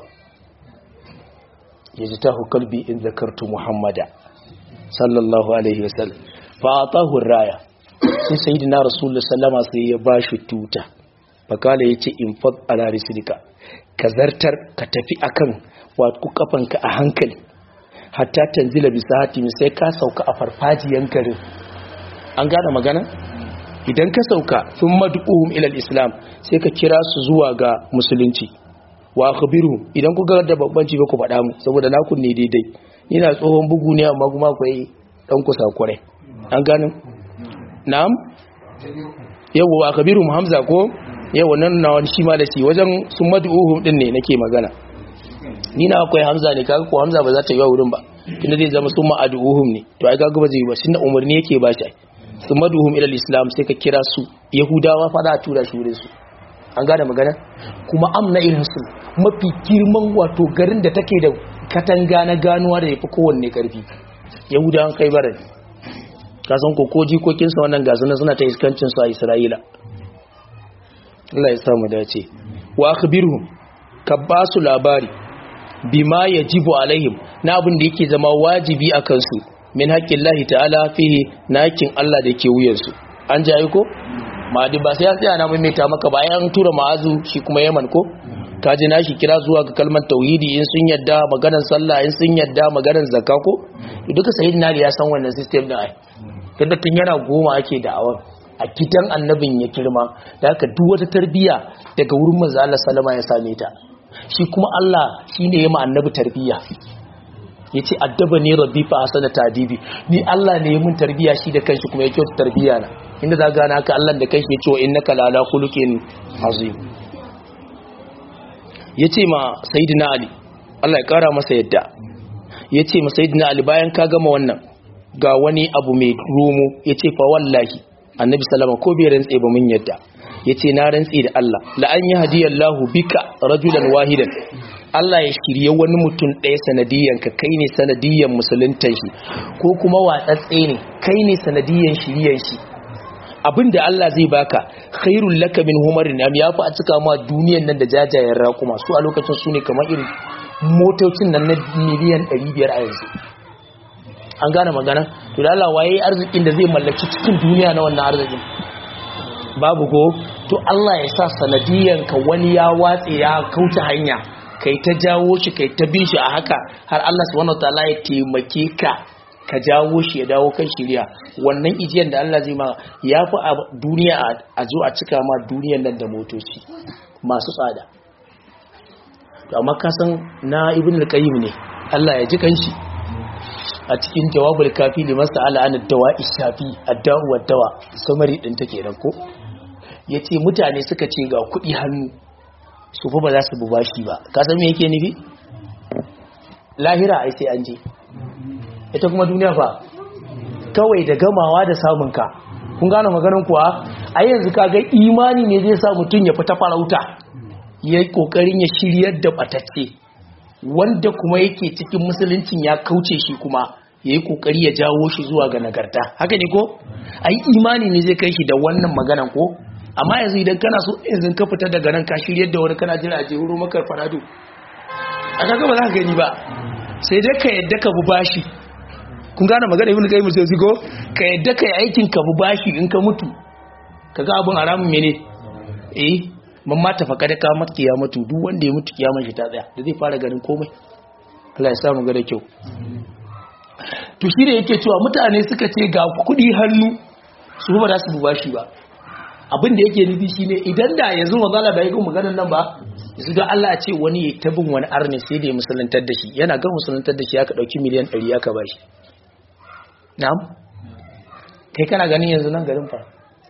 yajtahu qalbi in zakartu muhammada sallallahu alaihi wa sallam fa atahu raya sai sayyidina rasulullahi sallama sai ya bashi tuta fakala yace in fad ala rislika ka zartar ka tafi akan wato kafanka a hankali hatta tanzila bisa hatimi sai ka sauka a farfajiyan garin an gane magana idan ka sauka sun mad'uhum ila islam sai ka kira su zuwa ga musulunci wa akhbiru idan ku ga da babban ci ba ku faɗa mu saboda na kunne daidai ni na tsohon bugu ne amma kuma akwai dan kusa kurai an gane na'am yawa wa akhbiru hamza ko yawa nan na wani shi ma da shi wajen sun mad'uhum din ne nake magana ni na akwai hamza ne kaga ko hamza ba za ta yi wa wurin ba tunda zai zama sun ma'aduhum ne to ai kaga ba zai yi ba tunda umarni yake ba shi sun maduhum ila islam sai ka kira su yahudawa fa za a tura shi wurin su an gane magana kuma amna irin su mafi girman wato garin da take da katanga na ganuwa da yafi kowanne karfi yahudawan kai bara ne ka san ko ko jikokin sa wannan gasu na suna ta iskancin su a isra'ila Allah ya samu dace wa akhbirhum ka ba su labari bima yajibu alaihim na abin da yake zama wajibi a kansu min haƙƙin lahi ta'ala fihi na haƙƙin Allah da ke wuyansu an ji ko ma'adi ba sai ya tsaya na maimaita maka bayan tura ma'azu shi kuma yaman ko kaji na shi kira zuwa ga kalmar tauhidi in sun yadda maganar sallah in sun yadda maganar zakka ko duka sayyidina ya san wannan system din ai tunda tun yana goma ake da'awar a gidan annabin ya kirma da haka duk wata tarbiya daga wurin manzo Allah sallama ya same ta shi kuma Allah shine ya ma annabi tarbiya yace addaba ne rabbi fa asana tadibi ni Allah ne ya mun tarbiya shi da kanshi kuma ya kyauta tarbiya na inda za gana haka Allah da kanshi yace wa innaka la ala khuluqin azim yace ma sayyidina ali Allah ya kara masa yadda yace ma sayyidina ali bayan ka gama wannan ga wani abu mai romo yace fa wallahi annabi sallama ko bai rantse ba mun yadda yace na rantse da Allah la an yi hadiyallahu bika rajulan wahidan Allah ya shirye wani mutum ɗaya sanadiyan ka kai ne sanadiyan musuluntan shi ko kuma watsatse ne kai ne sanadiyan shiriyan shi abinda Allah zai baka khairul laka min humarin am yafi a cika ma duniyan nan da jajayen raƙuma su a lokacin su ne kamar irin motocin nan na miliyan 500 a yanzu an gane magana to da Allah waye arzikin da zai mallaki cikin duniya na wannan arzikin babu ko to Allah ya sa sanadiyan ka wani ya watse ya kauce hanya kai ta jawo shi kai ta bin shi a haka har Allah subhanahu wataala ya taimake ka ka jawo shi ya dawo kan shiriya wannan ijiyan da Allah zai ma ya fi a duniya a zo a cika ma duniyan nan da motoci masu tsada to amma ka san na ibn al-qayyim ne Allah ya ji kanshi a cikin jawabul kafi liman sa'ala an dawa ishafi ad-da'u wad-dawa samari din take dan ko yace mutane suka ce ga kudi hannu su fa ba za su bashi ba ka san me yake nufi lahira ai sai an je ita kuma duniya fa kawai da gamawa da samun ka kun gane maganar kuwa a yanzu kaga imani ne zai sa mutum ya fita farauta yayi kokarin ya shiryar da batacce wanda kuma yake cikin musuluncin ya kauce shi kuma ya yi kokari ya jawo shi zuwa ga nagarta haka ne ko ai imani ne zai kai shi da wannan maganan ko amma yanzu idan kana so yanzu ka fita daga nan ka shiryar da wani kana jira a je wuro makar farado a kaga ba za ka gani ba sai dai ka yadda ka bu bashi kun gane magana ibn qayyim sai ko ka yadda ka yi aikin ka bu bashi in ka mutu kaga abun haramun mene eh man ma ta faka da kamar kiyamatu duk wanda ya mutu kiyamar shi ta tsaya da zai fara ganin komai Allah ya samu ga da kyau to shi da yake cewa mutane suka ce ga kuɗi hannu su ba za su buba shi ba abin da yake nufi shine idan da yanzu mazala bai ga maganar nan ba yanzu don Allah a ce wani ya tabin wani arni sai da ya musulantar da shi yana ga musulantar da shi aka dauki miliyan 100 aka ba shi na'am kai kana ganin yanzu nan garin fa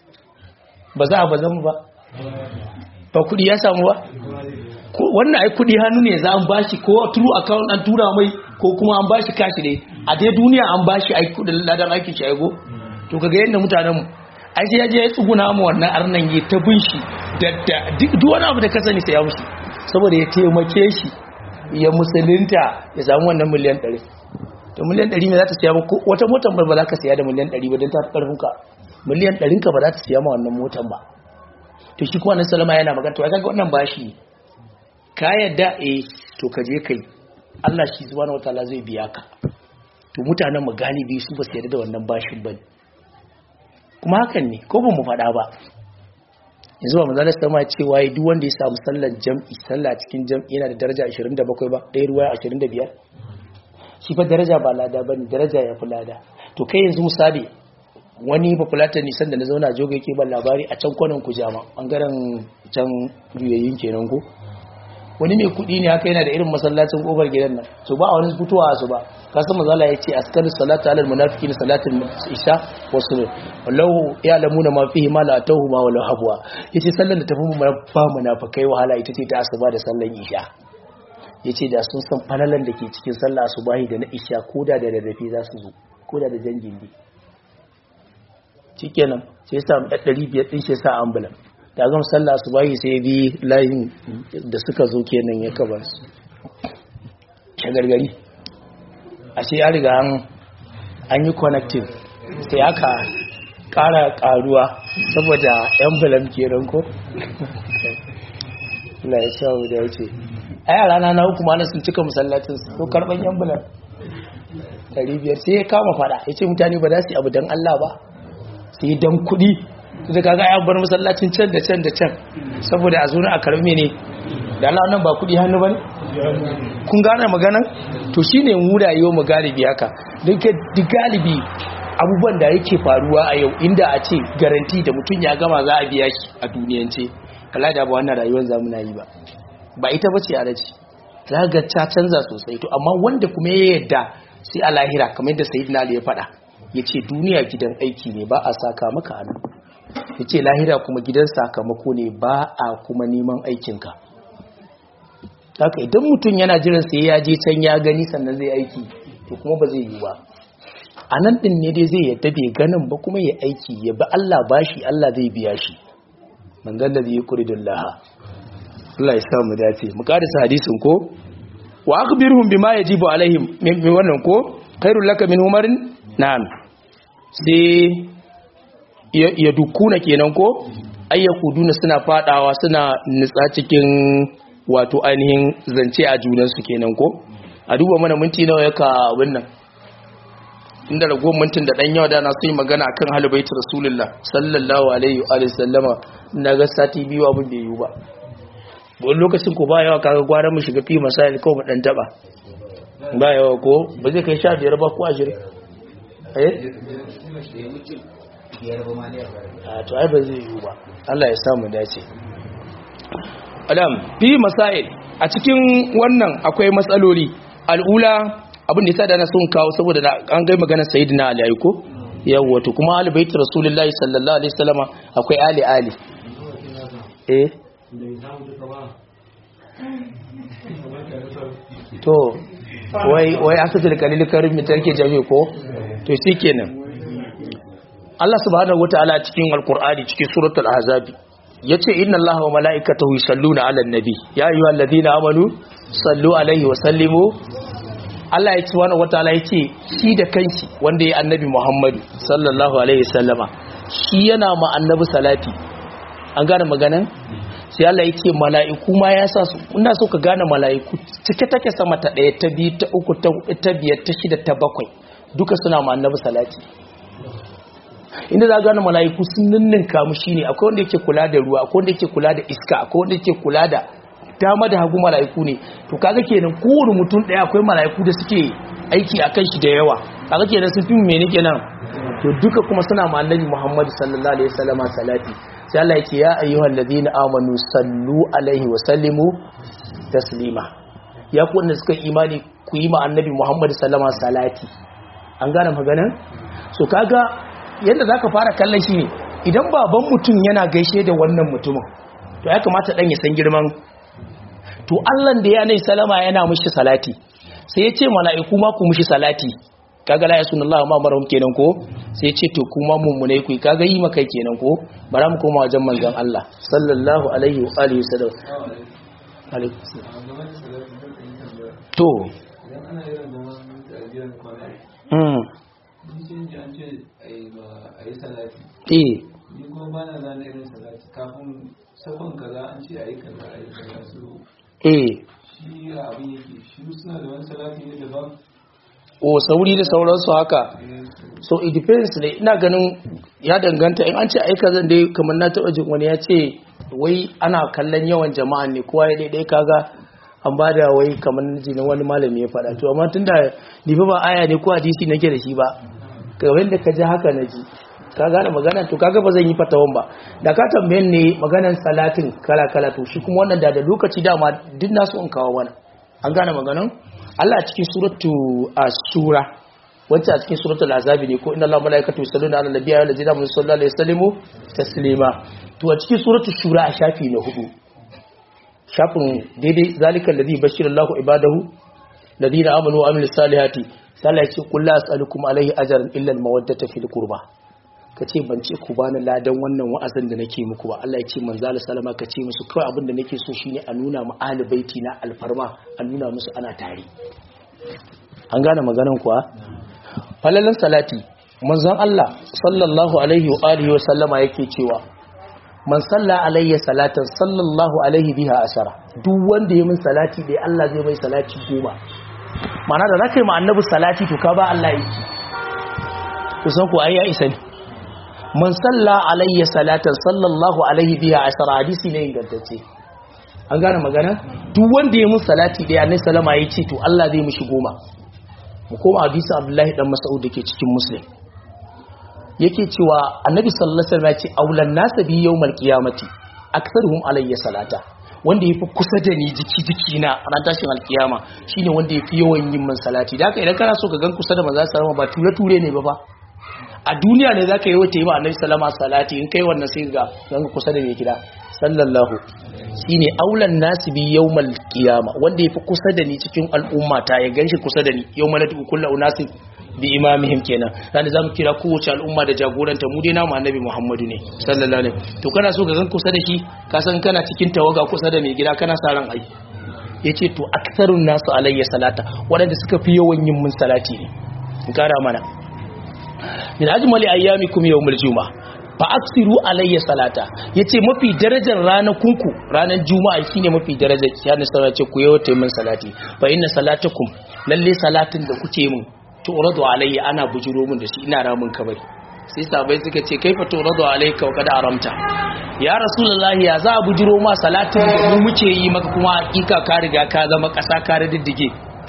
ba za a ba zama ba ba kudi ya samu ba wannan ai kudi hannu ne za an bashi ko true account an tura mai ko kuma an bashi kashi ne a dai duniya an bashi ai kudin ladan aikin shi aigo to kaga yadda mutanen mu ai sai ya je ya tsuguna mu wannan arnan ya ta bin shi da duk wani abu da ka sani sai ya mushi saboda ya taimake shi ya musulunta ya samu wannan miliyan 100 to miliyan 100 me za ta siya ba wata motar ba za ka siya da miliyan 100 ba don ta fi karfin ka miliyan 100 ka ba za ta siya ma wannan motar ba to shi kuma nan salama yana magana to ai kaga wannan bashi ka yadda eh to ka je kai Allah shi subhanahu wataala zai biya ka to mutanen mu galibi su ba su yarda da wannan bashin bane kuma hakan ne ko ba mu faɗa ba yanzu ba manzalar sama cewa ya duk wanda ya samu sallar jam'i sallah cikin jam'i yana da daraja 27 ba ɗaya ruwa 25 shi fa daraja ba lada ba ne daraja ya fi lada to kai yanzu misali wani populata nisan da na zauna joga yake ban labari a can kwanan kujama ɓangaren can juyayin kenan ko wani mai kuɗi ne haka yana da irin masallacin ƙofar gidan nan to ba a wani fitowa su ba kasan mazala ya ce askar salatu alal munafiki na salatin isha wasu wallahu ya lamu na mafi ma la tahu ma wala habwa yace sallan da tafi mu ba munafikai wahala ita ce ta asuba da sallan isha yace da sun san falalan da ke cikin sallah asubahi da na isha koda da rarrafe za su zo koda da jangin bi shikenan sai ya samu 500 din shi sa ambulan da gama sallah asubahi sai bi layin da suka zo kenan ya kaba su shagargari ashe ya riga an yi connecting sai aka kara karuwa saboda envelope ke ranko la ya sha da ya ce a yara na na hukuma na sun cika musallacin ko karban envelope 500 sai ya kama fada ya ce mutane ba za su yi abu don Allah ba sai don kudi da kaga ya bar masallacin can da can da can saboda a zo a karbe ne da Allah nan ba kudi hannu bane kun gane maganan to shine mu rayuwa mu galibi haka duka galibi abubuwan da yake faruwa a yau inda a ce garanti da mutum ya gama za a biya shi a duniyance kala da ba wannan rayuwar zamu na yi ba ba ita bace a raji za ga ta canza sosai to amma wanda kuma ya yadda sai a lahira kamar yadda sayyidina Ali ya faɗa yace duniya gidan aiki ne ba a saka maka hannu yace lahira kuma gidan sakamako ne ba a kuma neman aikinka haka idan mutum yana jiran sai ya je can ya gani sannan zai aiki to kuma ba zai yi ba a nan ɗin ne dai zai yadda bai ganin ba kuma ya aiki ya bi Allah bashi Allah zai biya shi man zalla zai yi kuridun laha Allah ya sa mu dace mu karisa hadisin ko wa akhbirhum bima yajibu alaihim min wannan ko khairul laka min umarin na'am sai ya dukuna kenan ko ayyakuduna suna fadawa suna nutsa cikin wato ainihin zance a junansu kenan ko a duba mana minti nawa yaka wannan inda ragowar mintin da dan yawa da na su yi magana akan halibaitu rasulullah sallallahu alaihi wa sallama na ga sati biyu abin da yiwu ba wani lokacin ko ba yawa kaga gwara mu shiga fi masail ko mu dan taba ba yawa ko ba zai kai sha biyar ba ko ashirin eh a to ai ba zai yiwu ba Allah ya samu dace adam fi masail a cikin wannan akwai matsaloli al'ula abin da yasa da na son kawo saboda an ga maganar sayyidina ali aiko yawa to kuma ali bait rasulullahi sallallahu alaihi wasallama akwai ali ali eh to wai wai asatul kalil karim tarke jami ko to shikenan Allah subhanahu wataala cikin alqur'ani cikin suratul ahzab yace inna allaha wa malaikatahu yusalluna 'alan nabi ya ayyuhalladhina amanu sallu alaihi wa sallimu Allah ya subhanahu wataala yace shi da kanshi wanda ya annabi Muhammad sallallahu alaihi wasallama shi yana ma annabi salati an gane maganan sai Allah ya ce mala'iku ma ya sa su ina so ka gane mala'iku cike take sama ta ɗaya ta biyu ta uku ta hudu ta biyar ta shida ta bakwai duka suna ma annabi salati inda za gane mala'iku sun ninninka mu shine akwai wanda yake kula da ruwa akwai wanda yake kula da iska akwai wanda yake kula da dama da hagu mala'iku ne to kaga kenan kowane mutum daya akwai mala'iku da suke aiki akan shi da yawa kaga kenan sun fi mene kenan to duka kuma suna ma annabi Muhammad sallallahu alaihi wasallam salati sai Allah yake ya ayyuhal ladina amanu sallu alaihi wa sallimu taslima ya ku wanda suka imani ku yi ma annabi Muhammad sallallahu alaihi salati an gane maganar so kaga yadda zaka fara kallon shi ne idan baban mutum yana gaishe da wannan mutumin to ya kamata dan ya san girman to Allah da ya nai salama yana mushi salati sai ya ce mala'iku ma ku mushi salati kaga la yasunallahu ma marhum kenan ko sai ya ce to kuma mummune ku kaga yi maka kenan ko bara mu koma wajen manzon Allah sallallahu alaihi wa alihi wasallam alaikum to idan ana irin zaman tarbiyyar kwana mm ni sun ji an ce a yi salati eh ni kuma ba na zane irin salati kafin sakon kaza an ce a yi kaza a yi kaza su eh shi ya abin yake shi suna da wani salati ne daban o sauri da sauransu haka eh, so it depends ne ina ganin ya danganta in an ce aika zan dai kamar na taɓa jin wani ya ce wai ana kallon yawan jama'a ne kowa ya daidai kaga an ba da wai kamar jinin wani malami ya faɗa to amma tun da ni fa ba aya ne ko hadisi nake da shi ba kamar da ka ji haka na ji ka gane magana to kaga ba zan yi fatawan ba da ka tambayen ne maganan salatin kala kala to shi kuma wannan da da lokaci dama duk nasu in kawo mana an gane maganan Allah a cikin suratu as-sura wacce a cikin suratul azabi ne ko inna allaha malaikatu yusalluna ala nabiyyi wa allazina amanu sallallahu alaihi wasallam taslima to a cikin suratul shura a shafi na hudu shafin daidai zalikal ladhi bashira allahu ibadahu ladina amanu wa amilus salihati sallah yace qul la as'alukum alaihi ajran illa al-mawaddata fil qurba kace ban ce ku bani ladan wannan wa'azin da nake muku ba Allah ya ce manzo Allah sallama kace musu kawai abin da nake so shine a nuna mu ahli baiti na alfarma a nuna musu ana tare an gane maganan kuwa falalan salati manzon Allah sallallahu alaihi wa alihi wa sallama yake cewa man salla alayya salatan sallallahu alaihi biha asara duk wanda ya min salati dai Allah zai mai salati goma mana da zaka yi ma annabi salati to ka ba Allah yi kusan ku ai ya isa ne man salla alayya salatan sallallahu alaihi biha asara hadisi ne ingantacce an gane magana duk wanda ya min salati dai annabi sallama ya ce to Allah zai mishi goma mu koma hadisi Abdullahi dan Mas'ud dake cikin Muslim yake cewa Annabi sallallahu alaihi wasallam ya ce aulan nas bi yawmal qiyamati aktharuhum alayya salata wanda yafi kusa da ni jiki jiki na ran tashin alkiyama shine wanda yafi yawan yin min salati da haka idan kana so ka gan kusa da manzo sallallahu ba ture ture ne ba ba a duniya ne zaka yi wata yi ma Annabi sallama salati in kai wannan sai ga gan kusa da mai gida sallallahu shine aulan nasi bi yawmal qiyama wanda yafi kusa da ni cikin al'umma ta ya ganshi kusa da ni yawmal nadu kullu unasin bi imamihim kenan dan zamu kira kowace al'umma da jagoranta mu dai namu annabi Muhammadu ne sallallahu alaihi to kana so ka gan kusa da shi ka san kana cikin tawaga kusa da mai gida kana sa ran ai yace to aktharun nasu alayya salata wadanda suka fi yawan yin mun salati ne in kara mana min ajmali ayyamikum yawmul juma'a fa aksiru alayya salata yace mafi darajar ranakunku ranar juma'a shine mafi darajar yana sanar ce ku yawaita min salati fa inna salatakum lalle salatin da kuke min tu'radu alayya ana bujuro min da shi ina ramin kabari sai sabai suka ce kaifa tu'radu alayka wa kad aramta ya rasulullahi ya za a bujuro ma salatin da mu muke yi maka kuma hakika ka riga ka zama kasa ka riddige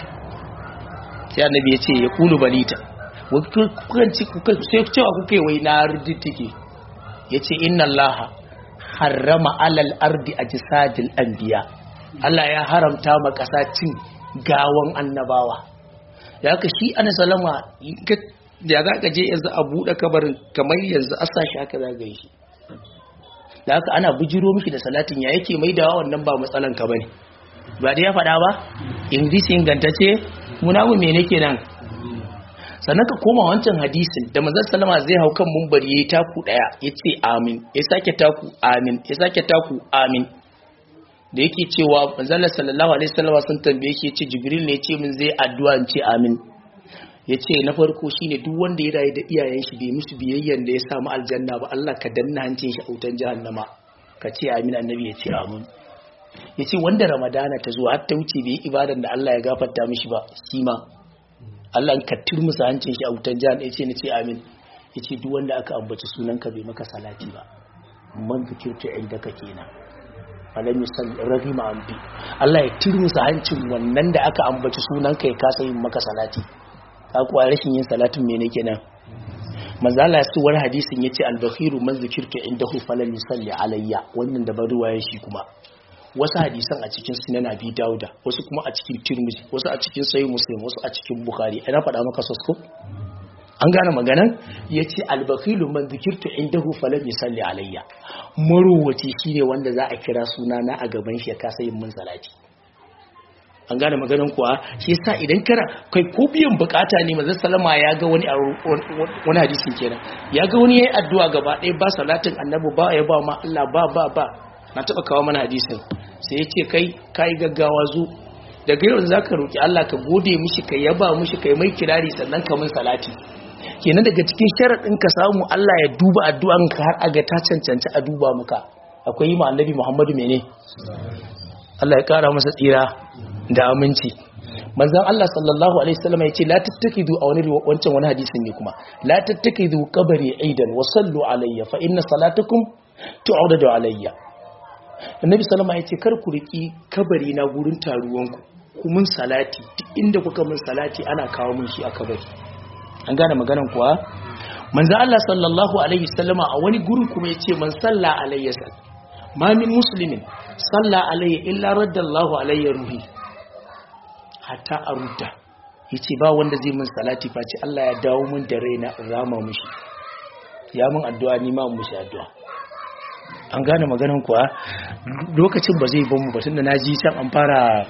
sai annabi ya ce ya kulu balita kukan ci kukan sai cewa kuke wai na riddige ya ce inna Allah harrama alal ardi a jisadil anbiya Allah ya haramta ma ƙasa cin gawan annabawa ya ka shi ana salama da za ka je yanzu a buɗe kabarin kamar yanzu a sashi haka za ga shi da haka ana bujiro mishi da salatin ya yake mai da wannan ba matsalan ka bane ba da ya faɗa ba in ingantacce munamu me nake nan sannan ka koma wancan hadisin da manzon sallama zai hau kan mumbari yayi taku daya yace amin ya sake taku amin ya sake taku amin da yake cewa manzon sallallahu alaihi wasallam sun tambaye shi yace jibril ne yace min zai addu'a in ce amin yace na farko shine duk wanda ya rayu da iyayen shi bai musu biyayyan da ya samu aljanna ba Allah ka danna hancin shi a wutan jahannama ka ce amin annabi yace amin yace wanda ramadana ta zo har ta wuce bai ibadan da Allah ya gafarta mishi ba shi ma Allah ka turmusa hancin shi a wutan jihar ɗaya ce na ce amin yace duk wanda aka ambaci sunanka bai maka salati ba man zikirtu indaka kenan alam yusalli rahima ambi Allah ya tirmusa hancin wannan da aka ambaci sunanka ya kasa yin maka salati ka kuwa rashin yin salatin mene kenan manzala ya wani hadisin yace al-bakhiru man zikirtu indahu falan yusalli alayya wannan da baruwa shi kuma wasu hadisan a cikin sunan abi dauda wasu kuma a cikin tirmidhi wasu a cikin sahih muslim wasu a cikin bukhari ina faɗa maka sosko an gane maganan yace al-bakhilu man zikirtu indahu falan yusalli alayya maruwaci shine wanda za a kira sunana a gaban shi ya kasa yin mun salati an gane maganin kuwa shi yasa idan kana kai ko biyan bukata ne manzon salama ya ga wani a wani hadisin kenan ya ga wani yayi addu'a gaba ɗaya ba salatin annabi ba ya ba ma Allah ba ba ba na taba kawo mana hadisin sai ya ce kai kai gaggawa zu daga yau zaka roki Allah ka gode mishi ka yaba mishi kai mai kirari sannan ka mun salati kenan daga cikin sharadin ka samu Allah ya duba addu'an ka har aga ta cancanci a duba maka akwai yi ma annabi Muhammadu mene Allah ya kara masa tsira da aminci manzon Allah sallallahu alaihi wasallam ya ce la tattakidu a wani wancan wani hadisin ne kuma la tattakidu qabri aidan wa sallu alayya fa inna salatakum tu'adadu alayya annabi sallama ya ce kar ku riki kabari na gurin taruwanku ku mun salati duk inda kuka mun salati ana kawo mun shi a kabari an gane maganan kuwa manzon Allah sallallahu alaihi wasallama a wani gurin kuma ya ce man salla alayya ma min muslimin salla alayya illa raddallahu alayya ruhi hatta a rudda ya ce ba wanda zai min salati face Allah ya dawo min da raina rama mushi ya min addu'a ni ma mushi addu'a an gane maganan kuwa lokacin ba zai bamu batun da na ji can an fara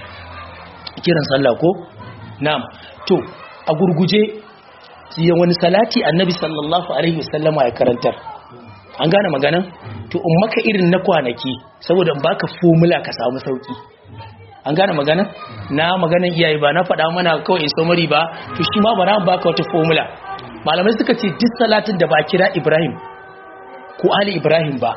kiran sallah ko na'am to a gurguje siyan wani salati annabi sallallahu alaihi wasallama ya karantar an gane maganan to in maka irin na kwanaki saboda in baka formula ka samu sauki an gane magana na maganan iyaye ba na faɗa mana kawai in samari ba to shi ma ba na baka wata formula malamai suka ce duk salatin da ba kira ibrahim ko ali ibrahim ba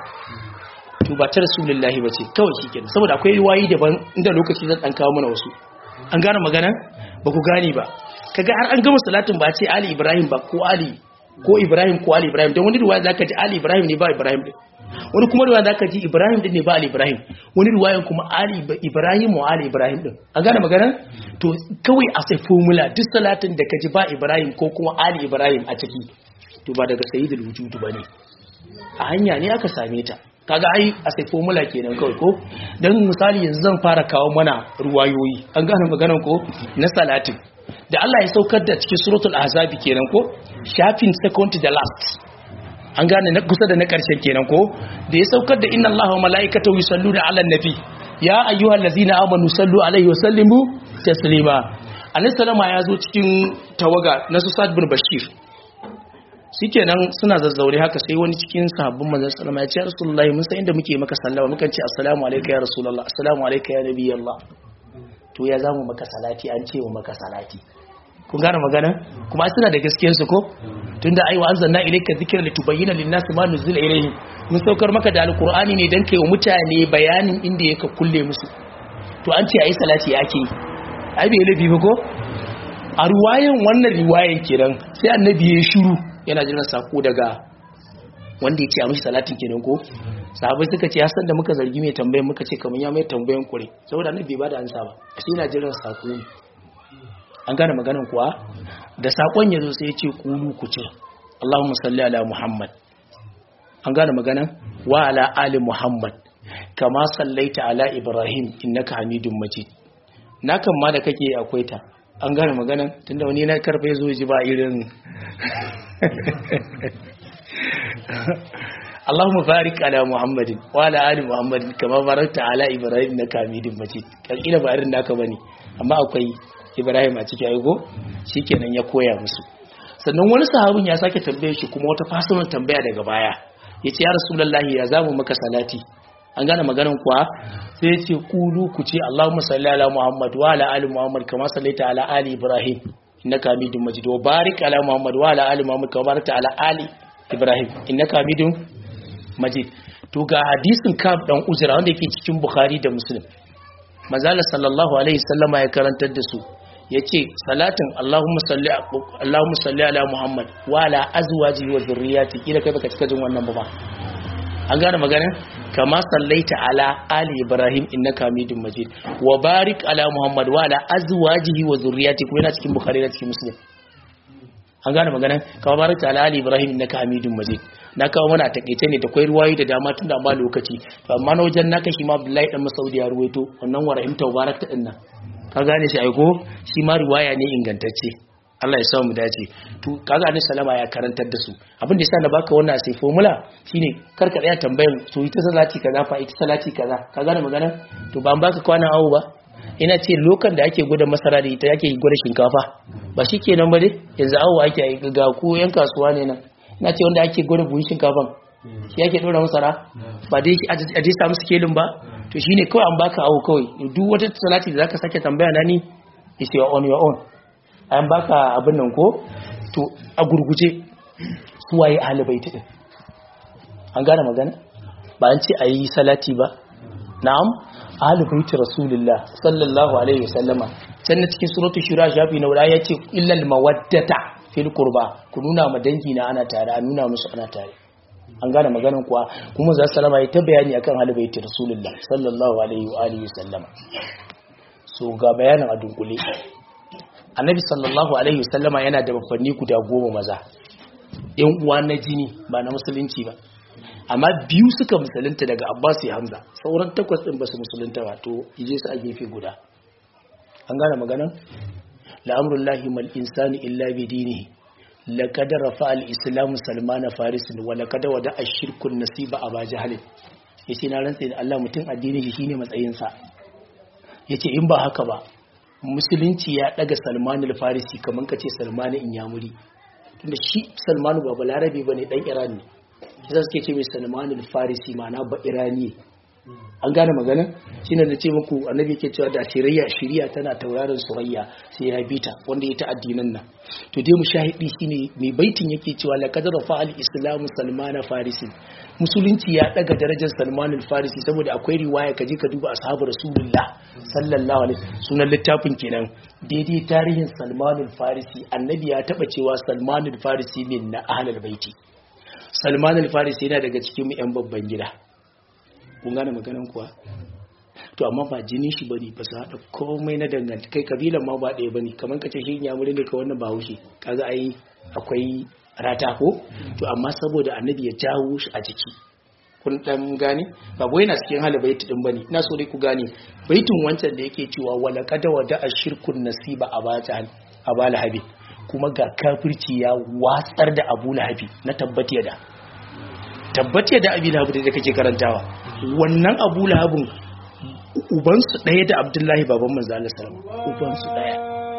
to ba ta rasulullahi ba ce kawai shi kenan saboda akwai riwayi daban inda lokaci zan ɗan kawo mana wasu an gane magana ba ku gane ba kaga har an gama salatin ba ce ali ibrahim ba ko ali ko ibrahim ko ali ibrahim don wani riwaya zaka ji ali ibrahim ne ba ibrahim din wani kuma riwaya zaka ji Ibrahim din ne ba Ali Ibrahim wani riwayan kuma Ali Ibrahim wa Ali Ibrahim din a gane magana to kawai a sai formula duk salatin da kaji ba Ibrahim ko kuma Ali Ibrahim a ciki to ba daga sayyidul wujud bane a hanya ne aka same ta kaga ai a sai formula kenan kawai ko dan misali yanzu zan fara kawo mana ruwayoyi an gane maganan ko na salatin da Allah ya saukar da cikin suratul ahzab kenan ko shafin second to the last an gane na kusa da na ƙarshen kenan ko da ya saukar da inna allaha wa mala'ikatahu yusalluna 'alan nabi ya ayyuhal ladzina amanu sallu alaihi wa sallimu taslima annabi sallama ya zo cikin tawaga na su Sa'd bin Bashir shikenan suna zazzaure haka sai wani cikin sahabban manzon sallama ya ce ya rasulullahi mun san inda muke maka sallama mukan ce assalamu alayka ya rasulullah assalamu alayka ya nabiyallah to ya zamu maka salati an ce wa maka salati kun gane magana kuma suna da gaskiyar su ko tunda ai wa anzalna ilayka dhikra litubayyana lin-nasi ma nuzila ilayhim mun saukar maka da alqur'ani ne dan kai wa mutane bayanin inda yake kulle musu to an ce ayi salati yake ai bai lafi ba ko a ruwayan wannan riwayan kenan sai annabi ya shiru yana jiran sako daga wanda yake a mishi salatin kenan ko sahabbai suka ce hasan da muka zargi mai tambayan muka ce kamar ya mai tambayan kure saboda annabi bai bada ansa ba sai yana jiran sako ne an gane maganin kuwa da sakon ya zo sai ya ce kulu ku ce Allahumma salli ala Muhammad an gane maganan wa ala ali Muhammad kama sallaita ala Ibrahim innaka Hamidum Majid na kan ma da kake akwai ta an gane maganan tunda wani na karfe zo ji ba irin Allahumma barik ala Muhammadin wa ala ali Muhammadin kama barakta ala Ibrahim innaka Hamidum Majid kalkila ba irin naka bane amma akwai Ibrahim a cikin aigo shikenan ya koya musu sannan wani sahabin ya sake tambaye shi kuma wata fasimin tambaya daga baya yace ya rasulullahi ya zamu maka salati an gane maganar kuwa sai ya ce kulu ku ce Allahumma salli ala Muhammad wa ala ali Muhammad kama sallaita ala ali Ibrahim innaka Hamidum Majid wa barik ala Muhammad wa ala ali Muhammad kama barakta ala ali Ibrahim innaka Hamidum Majid to ga hadisin Kab dan Uzra wanda yake cikin Bukhari da Muslim manzala sallallahu alaihi sallama ya karantar da su yace salatin Allahumma salli Allahumma salli ala Muhammad wa ala azwajihi wa dhurriyyati kila kai baka cika jin wannan ba an gane magana kama sallaita ala ali ibrahim innaka hamidum majid wa barik ala muhammad wa ala azwajihi wa dhurriyyati kuma yana cikin bukhari da cikin muslim an gane magana kama barik ala ali ibrahim innaka hamidum majid na kawo mana takeice ne da kwai ruwayi da dama tun da ba lokaci to amma na wajen naka shi ma abdullahi dan masaudi ya ruwaito wannan wa rahimta barak ta dinnan ka gane shi aiko shi ma riwaya ne ingantacce Allah ya samu dace to kaga annabi salama ya karantar da su abin da yasa na baka wannan sai formula shine karka tsaya tambayan to ita salati kaza fa ita salati kaza ka gane magana to ba an baka kwanan awo ba ina ce lokan da ake gwada masara da ita yake gwada shinkafa ba shikenan ba dai yanzu awo ake yi ga ku yan kasuwa ne nan ina ce wanda ake gwada buhun shinkafan shi yake dora masara ba dai a dai samu sikelin ba to shine kawai an baka awo kawai duk wata salati da zaka sake tambaya na ni is your on your own an baka abin nan ko to a gurguje su waye ahlibaiti din an gane magana ba an ce ayi salati ba na'am ahlibaiti rasulullah sallallahu alaihi wasallama can na cikin suratul shura shafi na wala yace illal mawaddata fil qurba ku nuna ma dangi na ana tare a nuna musu ana tare an gane maganan kuwa kuma za salama ya ta bayani akan ahlibaiti rasulullah sallallahu alaihi wa alihi wasallama so ga bayanin a dunkule annabi sallallahu alaihi wasallama yana da babbanni guda goma maza yan uwa na jini ba na musulunci ba amma biyu suka musulunta daga abbas ya hamza sauran takwas din ba su musulunta ba to ije su a gefe guda an gane maganan la'amrullahi mal insani illa bi dinihi laqad rafa al islam salman faris wa laqad wada ash-shirku nasiba aba jahl yace na rantsa da Allah mutum addini shi shine matsayin sa yace in ba haka ba musulunci ya daga salman al-farisi kaman kace salman inyamuri tunda shi salman ba balarabe bane dan iran ne shi suke ce mai salman al-farisi ma'ana ba irani an gane magana shine da ce muku annabi ke cewa da shiriya shiriya tana tauraron surayya sai ya bita wanda ya ta addinan nan to dai mushahidi shine mai baitin yake cewa laqad rafa al-islamu salman farisi musulunci ya daga darajar salman al-farisi saboda akwai riwaya kaje ka duba ashabu rasulullah sallallahu alaihi sunan littafin kenan daidai tarihin salman al-farisi annabi ya taba cewa salman al-farisi min na ahlul baiti salman al-farisi yana daga cikin mu yan babban gida kun gane maganan kuwa to amma ba jini shi bane ba su haɗa komai na danganta kai kabilan ma ba ɗaya bane kamar kace shi ya muri ne ka wannan ba haushi kaga ai akwai rata ko to amma saboda annabi ya jawo shi a jiki kun dan gane ba wai na cikin hali baiti din bane ina so dai ku gane baitin wancan da yake cewa wala qad wada ashirkun nasiba abata abala habi kuma ga kafirci ya watsar da abu lahabi na tabbatiya da tabbatiya da abi lahabi da kake karantawa wannan abu lahabin ubansu ɗaya da abdullahi baban manzo Allah sallam ubansu ɗaya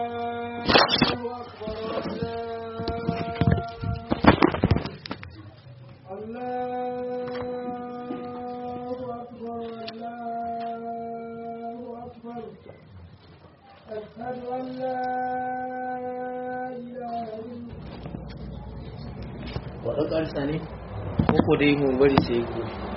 أشهد أن لا إله إلا waɗan ƙarisa ne ko dai mun bari sai ku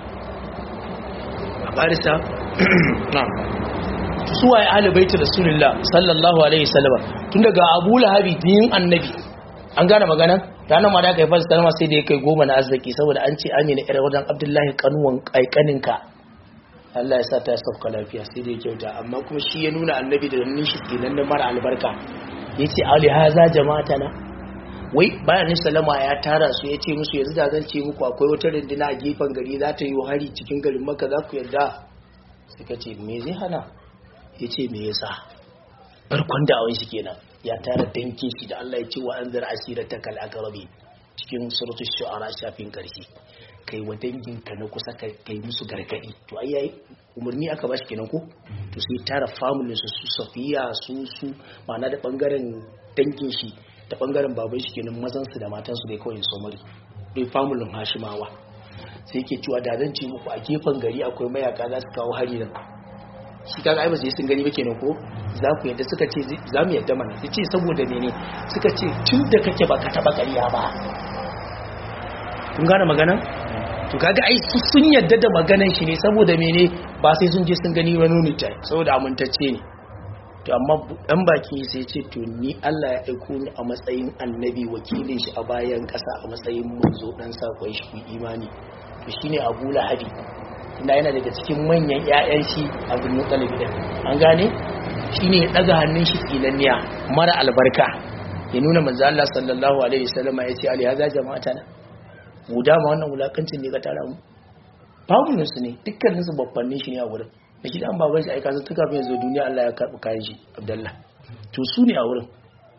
a ƙarisa na su waye ahli baiti rasulullah sallallahu alaihi wasallam tun daga abu lahabi din annabi an gane magana ranar ma da aka yi fasa kalma sai da ya kai goma na arziki saboda an ce amina irin wajen abdullahi kanuwan kaikaninka Allah ya sa ta sauka lafiya sai da ya kyauta amma kuma shi ya nuna annabi da nan shi kenan na mara albarka ya ce ali haza jama'ata na wai bayan salama ya tara su ya ce musu yanzu da zan ce muku akwai wata rindina a gefen gari za ta yi hari cikin garin maka za ku yarda suka ce me zai hana ya ce me yasa farkon da awon shi kenan ya tara dankin shi da Allah ya ce wa an zara asira ta kal akarabi cikin suratul shu'ara shafin karshe kai wa danginka na kusa kai musu gargadi to ai yayi umarni aka bashi kenan ko to sai tara family su su safiya su su ma'ana da bangaren dangin shi da bangaren baban shi kenan mazan su da matan su dai kawai somari dai family hashimawa sai yake cewa da zan ce muku a gefen gari akwai mayaka za su kawo hari nan shi kaga ai ba sai sun gani ba kenan ko za ku yadda suka ce za mu yadda mana sai ce saboda mene suka ce tun da kake ba ka taba ƙarya ba kun gane magana to kaga ai su sun yadda da maganan shi ne saboda mene ba sai sun je sun gani wani nuni ta saboda amintacce ne to amma dan baki sai ce to ni Allah ya aiko ni a matsayin annabi wakilin shi a bayan kasa a matsayin manzo dan sakon shi ku imani to shine Abu Lahabi ina yana daga cikin manyan ƴaƴan shi Abdul Muttalib din an gane shine ya daga hannun shi tsinanniya mara albarka ya nuna manzo Allah sallallahu alaihi wasallam ya ce ali haza jama'atana mu dama wannan wulakancin ne ka tara mu babunin su ne dukkanin su babbannin shi ne a wurin da shi dan baban shi aika su tuka fin yanzu duniya Allah ya karbi kayan shi Abdullah to su ne a wurin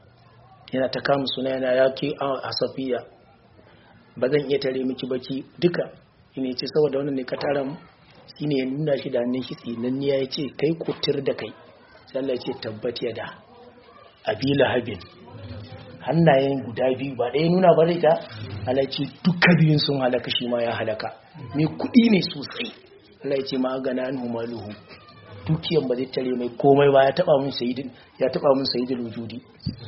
yana ta kama suna yana ya ke a safiya ba zan iya tare miki baki duka ina ce saboda wannan ne ka tara mu shine ya nuna shi da hannun shi tsinanniya ya ce kai kutir da kai sai Allah ya ce tabbat ya da abila habin hannayen guda biyu ba ɗaya nuna ba zai ta halarci duka biyun sun halaka shi ma ya halaka mai kuɗi ne sosai Allah ya ce ma gana an humaluhu dukiyan ba zai tare mai komai ba ya taba mun sayidin ya taba mun sayidin wujudi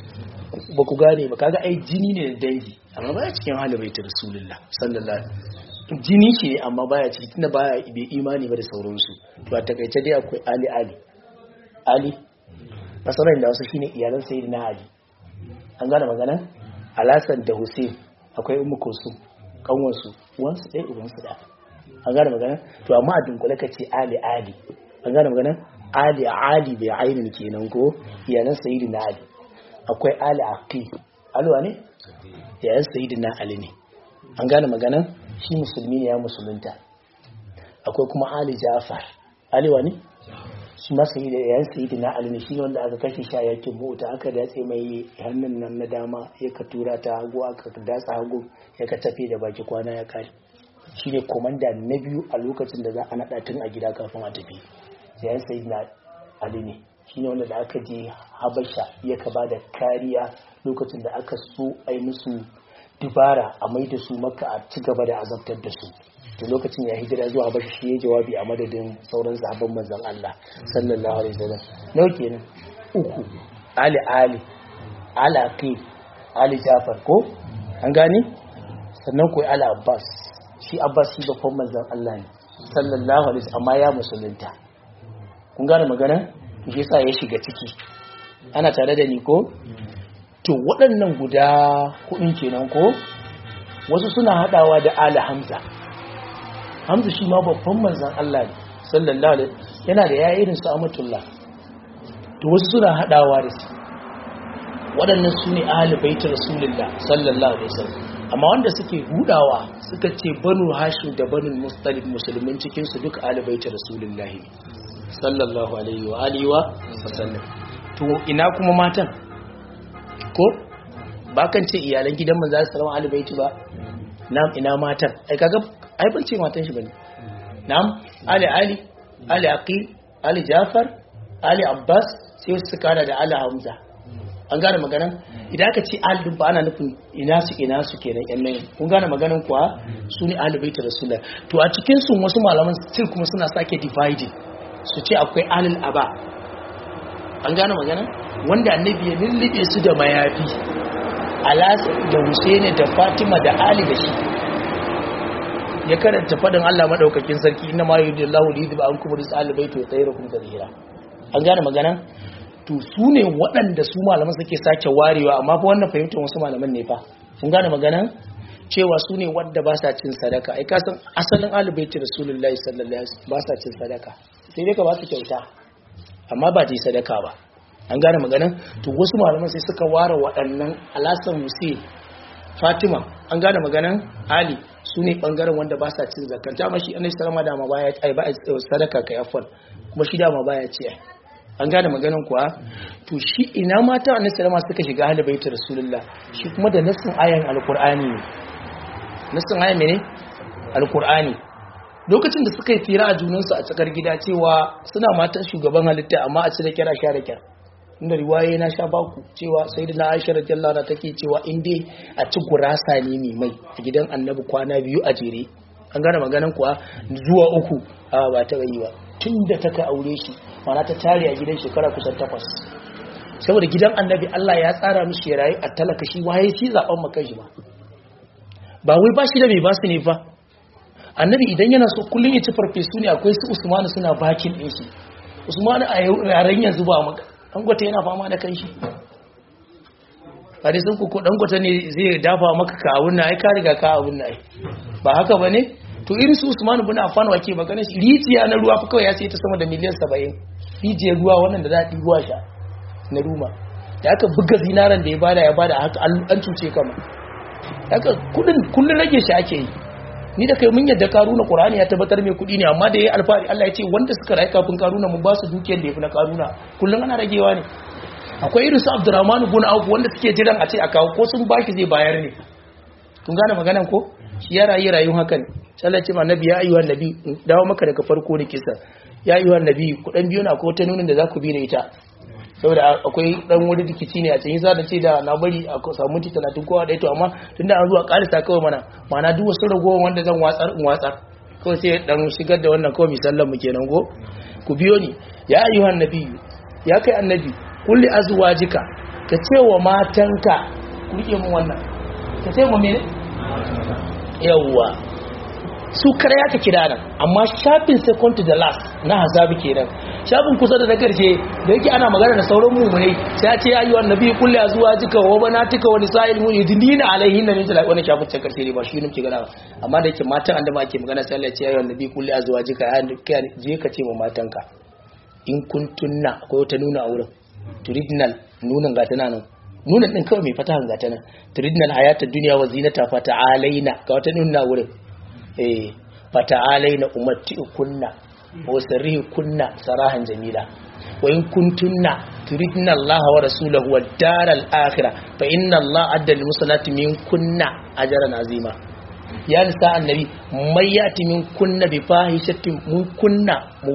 ba ku gane ba kaga ai jini ne da dangi amma baya cikin hali bai ta rasulullah sallallahu alaihi jini ce amma baya ciki tunda baya bai imani ba da sauransu to a takaice dai akwai ali ali ali nasarar da wasu shine iyalan sayyidina ali an gane magana alasan da hussein akwai ummu kulsum kanwansu uwansu ɗaya uwansu ɗaya an gane magana to amma a dunkule ka ce ali ali an gane magana ali ali bai ainin kenan ko iyalan sayyidina ali akwai ali aqi alwa ne iyalan sayyidina ali ne an gane magana shi musulmi ne ya musulunta akwai kuma ali jafar ali wani shi ma sayi da yayin sayi da na alini shi wanda aka kashe shi a yakin mota aka datse mai hannun nan na dama ya ka tura ta hagu aka datsa hagu ya ka tafi da baki kwana ya kare shi ne komanda na biyu a lokacin da za a naɗa tun a gida kafin a tafi yayin sayi na alini shi ne wanda da aka je habasha ya ka ba da kariya lokacin da aka so a yi musu dubara a mai da su maka a ci gaba da azabtar da su to lokacin ya hijira zuwa bashi shi ya jawabi a madadin sauran sahabban manzon Allah sallallahu alaihi wasallam nau kenan uku ali ali ala aqil ali jafar ko an gane sannan ko ali abbas shi abbas shi babban manzon Allah ne sallallahu alaihi wasallam amma ya musulunta kun gane magana shi yasa ya shiga ciki ana tare da ni ko to waɗannan guda hudun kenan ko wasu suna hadawa da ali hamza hamza shi ma babban manzan Allah ne sallallahu alaihi yana da yayi irin su amatullah to wasu suna hadawa da su waɗannan su ne ahli baiti rasulullah sallallahu alaihi wasallam amma wanda suke hudawa suka ce banu hashim da banu mustalib musulmin cikin su duk ahli baiti rasulullah ne sallallahu alaihi wa alihi wa sallam to ina kuma matan ko ba kan ce iyalan gidan manzo sallallahu alaihi baiti ba nam ina matan ai kaga ai ban ce matan shi bane na'am ali ali ali aqil ali jafar ali abbas sai su kana da ali hamza an gane maganan idan aka ce ali din ba ana nufin ina su ina su kenan yan nan kun gane maganan kuwa su ne ahli bait rasulullah to a cikin su wasu malaman still kuma suna sake dividing su ce akwai alil aba an gane maganan wanda annabi ya lullube su da mayafi alasa da husaini da fatima da ali da shi ya karanta fadin Allah madaukakin sarki inna ma yudillahu li yudba ankum rizqal bayt wa tayyirukum tadhira an gane magana to su ne waɗanda su malaman suke sake warewa amma fa wannan fahimtar wasu malaman ne fa kun gane magana cewa su ne wanda ba sa cin sadaka ai kasan asalin alubaiti rasulullahi sallallahu alaihi wasallam ba sa cin sadaka sai dai ka ba su kyauta amma ba ta yi sadaka ba an gane magana to wasu malaman sai suka ware waɗannan alasan musi fatima an gane maganan ali su ne ɓangaren wanda ba sa cin zakanta amma shi annabi sallama dama baya ai ba sadaka kai afwan kuma shi dama baya ce an gane maganan kuwa to shi ina mata annabi sallama suka shiga ahli baiti rasulullah shi kuma da nassin ayan alqur'ani ne nassin ayan mene alqur'ani lokacin da suka yi fira a junansu a tsakar gida cewa suna matan shugaban halitta amma a cire kira sha da kyar inda riwaye na sha baku cewa sai da na aisha radiyallahu anha take cewa in dai a ci gurasa ne mai mai a gidan annabi kwana biyu a jere an gane maganan kuwa zuwa uku a ba ta yi ba tun da ta ka aure shi mana ta tare a gidan shekara kusan takwas saboda gidan annabi Allah ya tsara mishi ya rayu a talaka shi waye shi zaben makan shi ba ba wai ba shi da mai ba su ne fa annabi idan yana so kullum ya ci farfesu ne akwai su usmanu suna bakin ɗin shi usmanu a yaren yanzu ba dangote yana fama da kanshi a sun kuku dangote ne zai dafa maka ka abun na ai ka riga ka abun na ai ba haka ba ne to irin su usman bin affan wake magana shi rijiya na ruwa fa kawai ya ce ta sama da miliyan 70 rijiyar ruwa wannan da za a ɗigo sha na ruma da aka buga zinaran da ya bada ya bada haka an cuce kama haka kudin kullun rage shi ake yi ni da kai mun yadda karuna qur'ani ya tabbatar mai kudi ne amma da yayi alfari Allah ya ce wanda suka rayu kafin karuna mun ba su dukiyar da yafi na karuna kullun ana ragewa ne akwai irin su Abdurrahman ibn Auf wanda suke jiran a ce a kawo ko sun baki zai bayar ne kun gane maganan ko shi ya rayu rayuwar hakan sai Allah ya ce ma nabi ya ayyuhan nabi dawo maka daga farko da kisa ya ayyuhan nabi ku dan biyo na ko ta nunin da za ku bi da ita saboda akwai dan wani rikici ne a cikin sa da ce da na bari a samu minti 30 kowa da ito amma tunda an zuwa karisa kawai mana mana duk wasu ragowar wanda zan watsar in watsar kawai sai dan shigar da wannan kawai misallan mu kenan go ku biyo ni ya ayyuhan nabiyyu ya kai annabi kulli azwajika ka ce wa matanka ku rike mun wannan ka ce mu mene yawwa su kare ya ka kira nan amma shafin second to the last na hazabi kenan shafin kusa da na karshe da yake ana magana da sauran mummunai sai ya ce ya yi wa nabi kulli zuwa jika wa bana tuka wani sa'il mu yudnina alaihin nan jala wannan shafin can karshe ne ba shi nake gana ba amma da yake matan andama ake magana sai Allah ya ce ya yi wa nabi kulli zuwa jika ya je ka ce ma matanka in kuntunna akwai wata nuna a wurin turidnal nunan gata nan nunan din kawai mai fatahan gata nan turidnal hayatad dunya wa zinata fa ta'alaina ga wata nuna wurin eh fata'alaina umatti'ukunna wa sarrihukunna sarahan jamila wa in kuntunna turidna Allah wa rasulahu wad daral akhirah fa inna Allah adda lil musallati minkunna ajran azima ya nisa annabi may yati minkunna bi fahishatin minkunna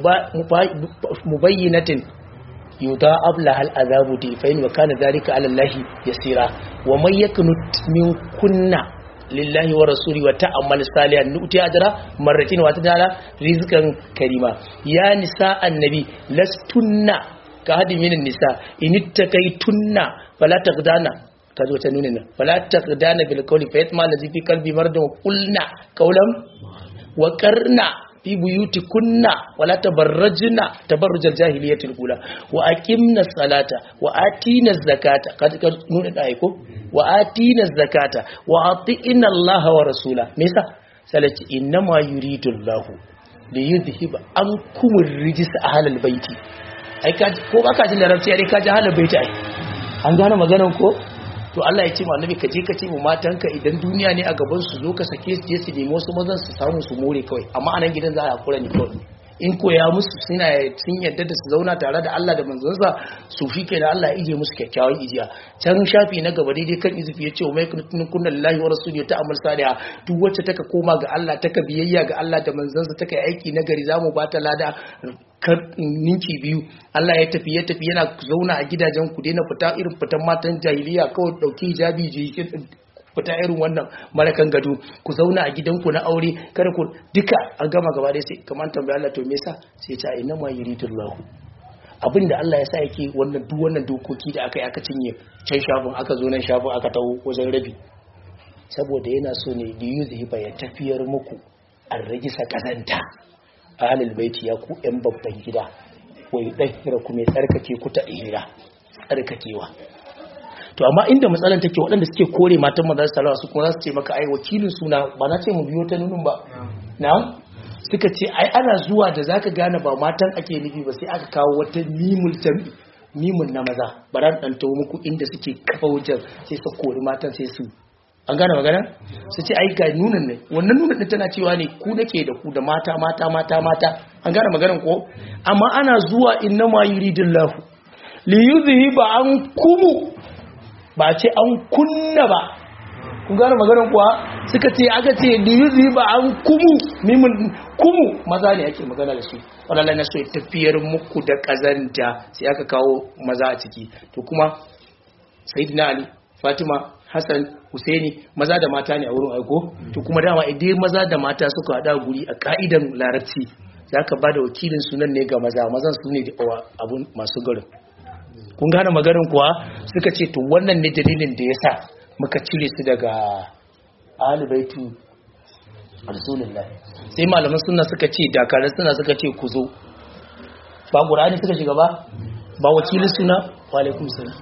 mubayyinatin yudha'ab laha al azabu difain wa kana dhalika ala Allah yasira wa may yaknut minkunna lillahi wa rasuli wa ta'ammal salihan nuti ajra marratin wa tadala rizqan karima ya nisa annabi lastunna ka hadi minin nisa inittaqaytunna fala taqdana kazo ta nuna nan fala taqdana bil qawli fa yatma allazi fi qalbi mardan wa qulna qawlan wa qarna fi buyutikunna wala tabarrajna tabarrujal jahiliyatil ula wa aqimna salata wa atina zakata kaga nuna da aiko wa atina zakata wa atina allaha wa rasula me yasa salati innama yuridu allah li yudhhiba ankum ar-rijs ahlal baiti ai ka ko baka jin larabci ai ka ji ahlal baiti ai an gane maganar ko to Allah ya ce ma annabi ka je ka ce mu matanka idan duniya ne a gaban su zo ka sake su je su nemi wasu mazan su samu su more kawai amma anan gidan za a hakura ne kawai in koya musu suna sun yadda da su zauna tare da Allah da manzansa su fi ke da Allah ya ije musu kyakkyawan ijiya can shafi na gaba daidai kan izufi ya ce wa mai kunna lillahi wa rasuli ta amal saliha duk wacce taka koma ga Allah taka biyayya ga Allah da manzansa taka aiki na gari zamu ba ta lada ninki biyu Allah ya tafi ya tafi yana zauna a gidajen ku daina fita irin fitan matan jahiliya kawai dauki hijabi fita irin wannan marakan gado ku zauna a gidanku na aure kada ku duka an gama gaba dai sai kamar tambaya Allah to me yasa sai ta inna ma yuridullahu abinda Allah ya sa yake wannan duk wannan dokoki da aka yi aka cinye can shafin aka zo nan shafin aka taho wajen rabi saboda yana so ne da yuzi ba ya tafiyar muku an ragisa kazanta ahlul baiti ya ku yan babban gida wai dahira ku mai tsarkake ku ta ihira tsarkakewa to amma inda matsalan take waɗanda suke kore matan maza salawa su kuma za su ce maka ai wakilin suna ba na ce mu biyo ta nunun ba na'am suka ce ai ana zuwa da zaka gane ba matan ake nufi ba sai aka kawo wata mimul jami mimun na maza bara dan tawo muku inda suke kafa wajen sai su kori matan sai su an gane magana su ce ai ga nunan ne wannan nunan din tana cewa ne ku nake da ku da mata mata mata mata an gane maganar ko amma ana zuwa inna ma yuridullahu li yuzhiba an kumu ba ce an kunna ba kun gane maganar kuwa suka ce aka ce liyuzi ba an kumu mimin kumu maza ne ake magana da su wadanda na so tafiyar muku da kazanta sai aka kawo maza a ciki to kuma sayyidina ali fatima hassan husaini maza da mata ne a wurin aiko to kuma dama idan maza da mata suka hada guri a ka'idan larabci za ka ba da wakilin sunan ne ga maza mazan su ne da abun masu garin kun gane maganin kuwa suka ce to wannan ne dalilin da ya sa muka cire su daga alibaitu rasulullah sai malaman suna suka ce dakarar suna suka ce ku zo ba ƙurani suka shiga ba ba wakilin suna wa alaikum salam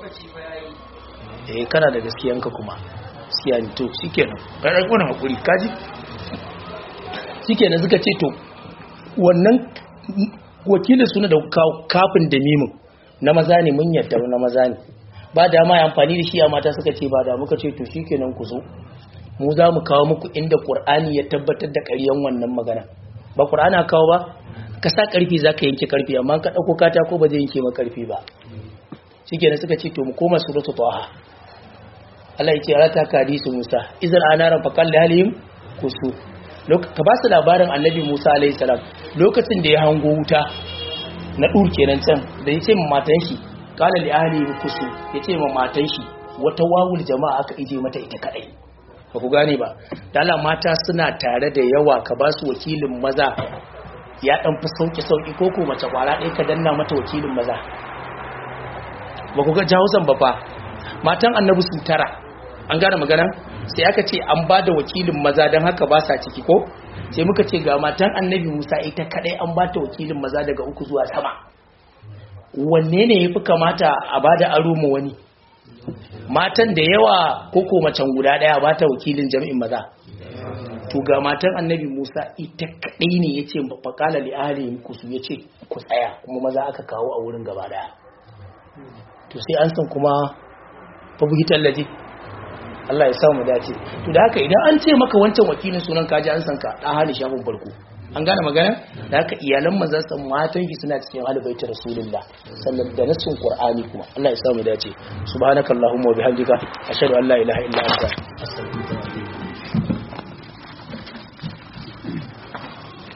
eh kana da gaskiyanka kuma gaskiya ne to shikenan kai rai kuna hakuri kaji shikenan suka ce to wannan wakilin suna da kawo kafin da mimin na maza ne mun yadda na maza ne ba da ma amfani da shi a mata suka ce ba da muka ce to shikenan ku zo mu za mu kawo muku inda qur'ani ya tabbatar da ƙaryan wannan magana ba qur'ani kawo ba ka sa karfi zaka yanke karfi amma ka dauko katako ba zai yanke ma karfi ba shikenan suka ce to mu koma suratul taha Allah ya ce rata ka hadisu Musa idan anaran fa kalli halihim kusu ka ba su labarin annabi Musa alaihi salam lokacin da ya hango wuta na dur kenan can da ya ce ma matan shi kala li ahli kusu ya ce ma matan shi wata wawul jama'a aka ije mata ita kadai ba ku gane ba dala mata suna tare da yawa ka ba su wakilin maza ya dan fi sauki sauki ko ko mace kwara ɗaya ka danna mata wakilin maza ba ku ga jawuzan ba fa matan annabi su tara an gane magana sai aka ce an ba da wakilin maza don haka ba sa ciki ko sai muka ce ga matan annabi musa ita kadai an ba ta wakilin maza daga uku zuwa sama wanne ne ya fi kamata a ba da aro mu wani matan da yawa koko macen guda daya ba ta wakilin jami'in maza to ga matan annabi musa ita kadai ne ya ce faƙala li ahli kusu ya ce ku tsaya kuma maza aka kawo a wurin gaba daya to sai an san kuma fabuhitar laje Allah ya samu dace to da haka idan an ce maka wancan wakilin sunan kaji an san ka da hali shafin farko an gane magana da haka iyalan manzon san matan shi suna cikin albaita rasulullah sannan da nasin qur'ani kuma Allah ya samu dace subhanakallahumma wa bihamdika ashhadu an la ilaha illa anta astaghfiruka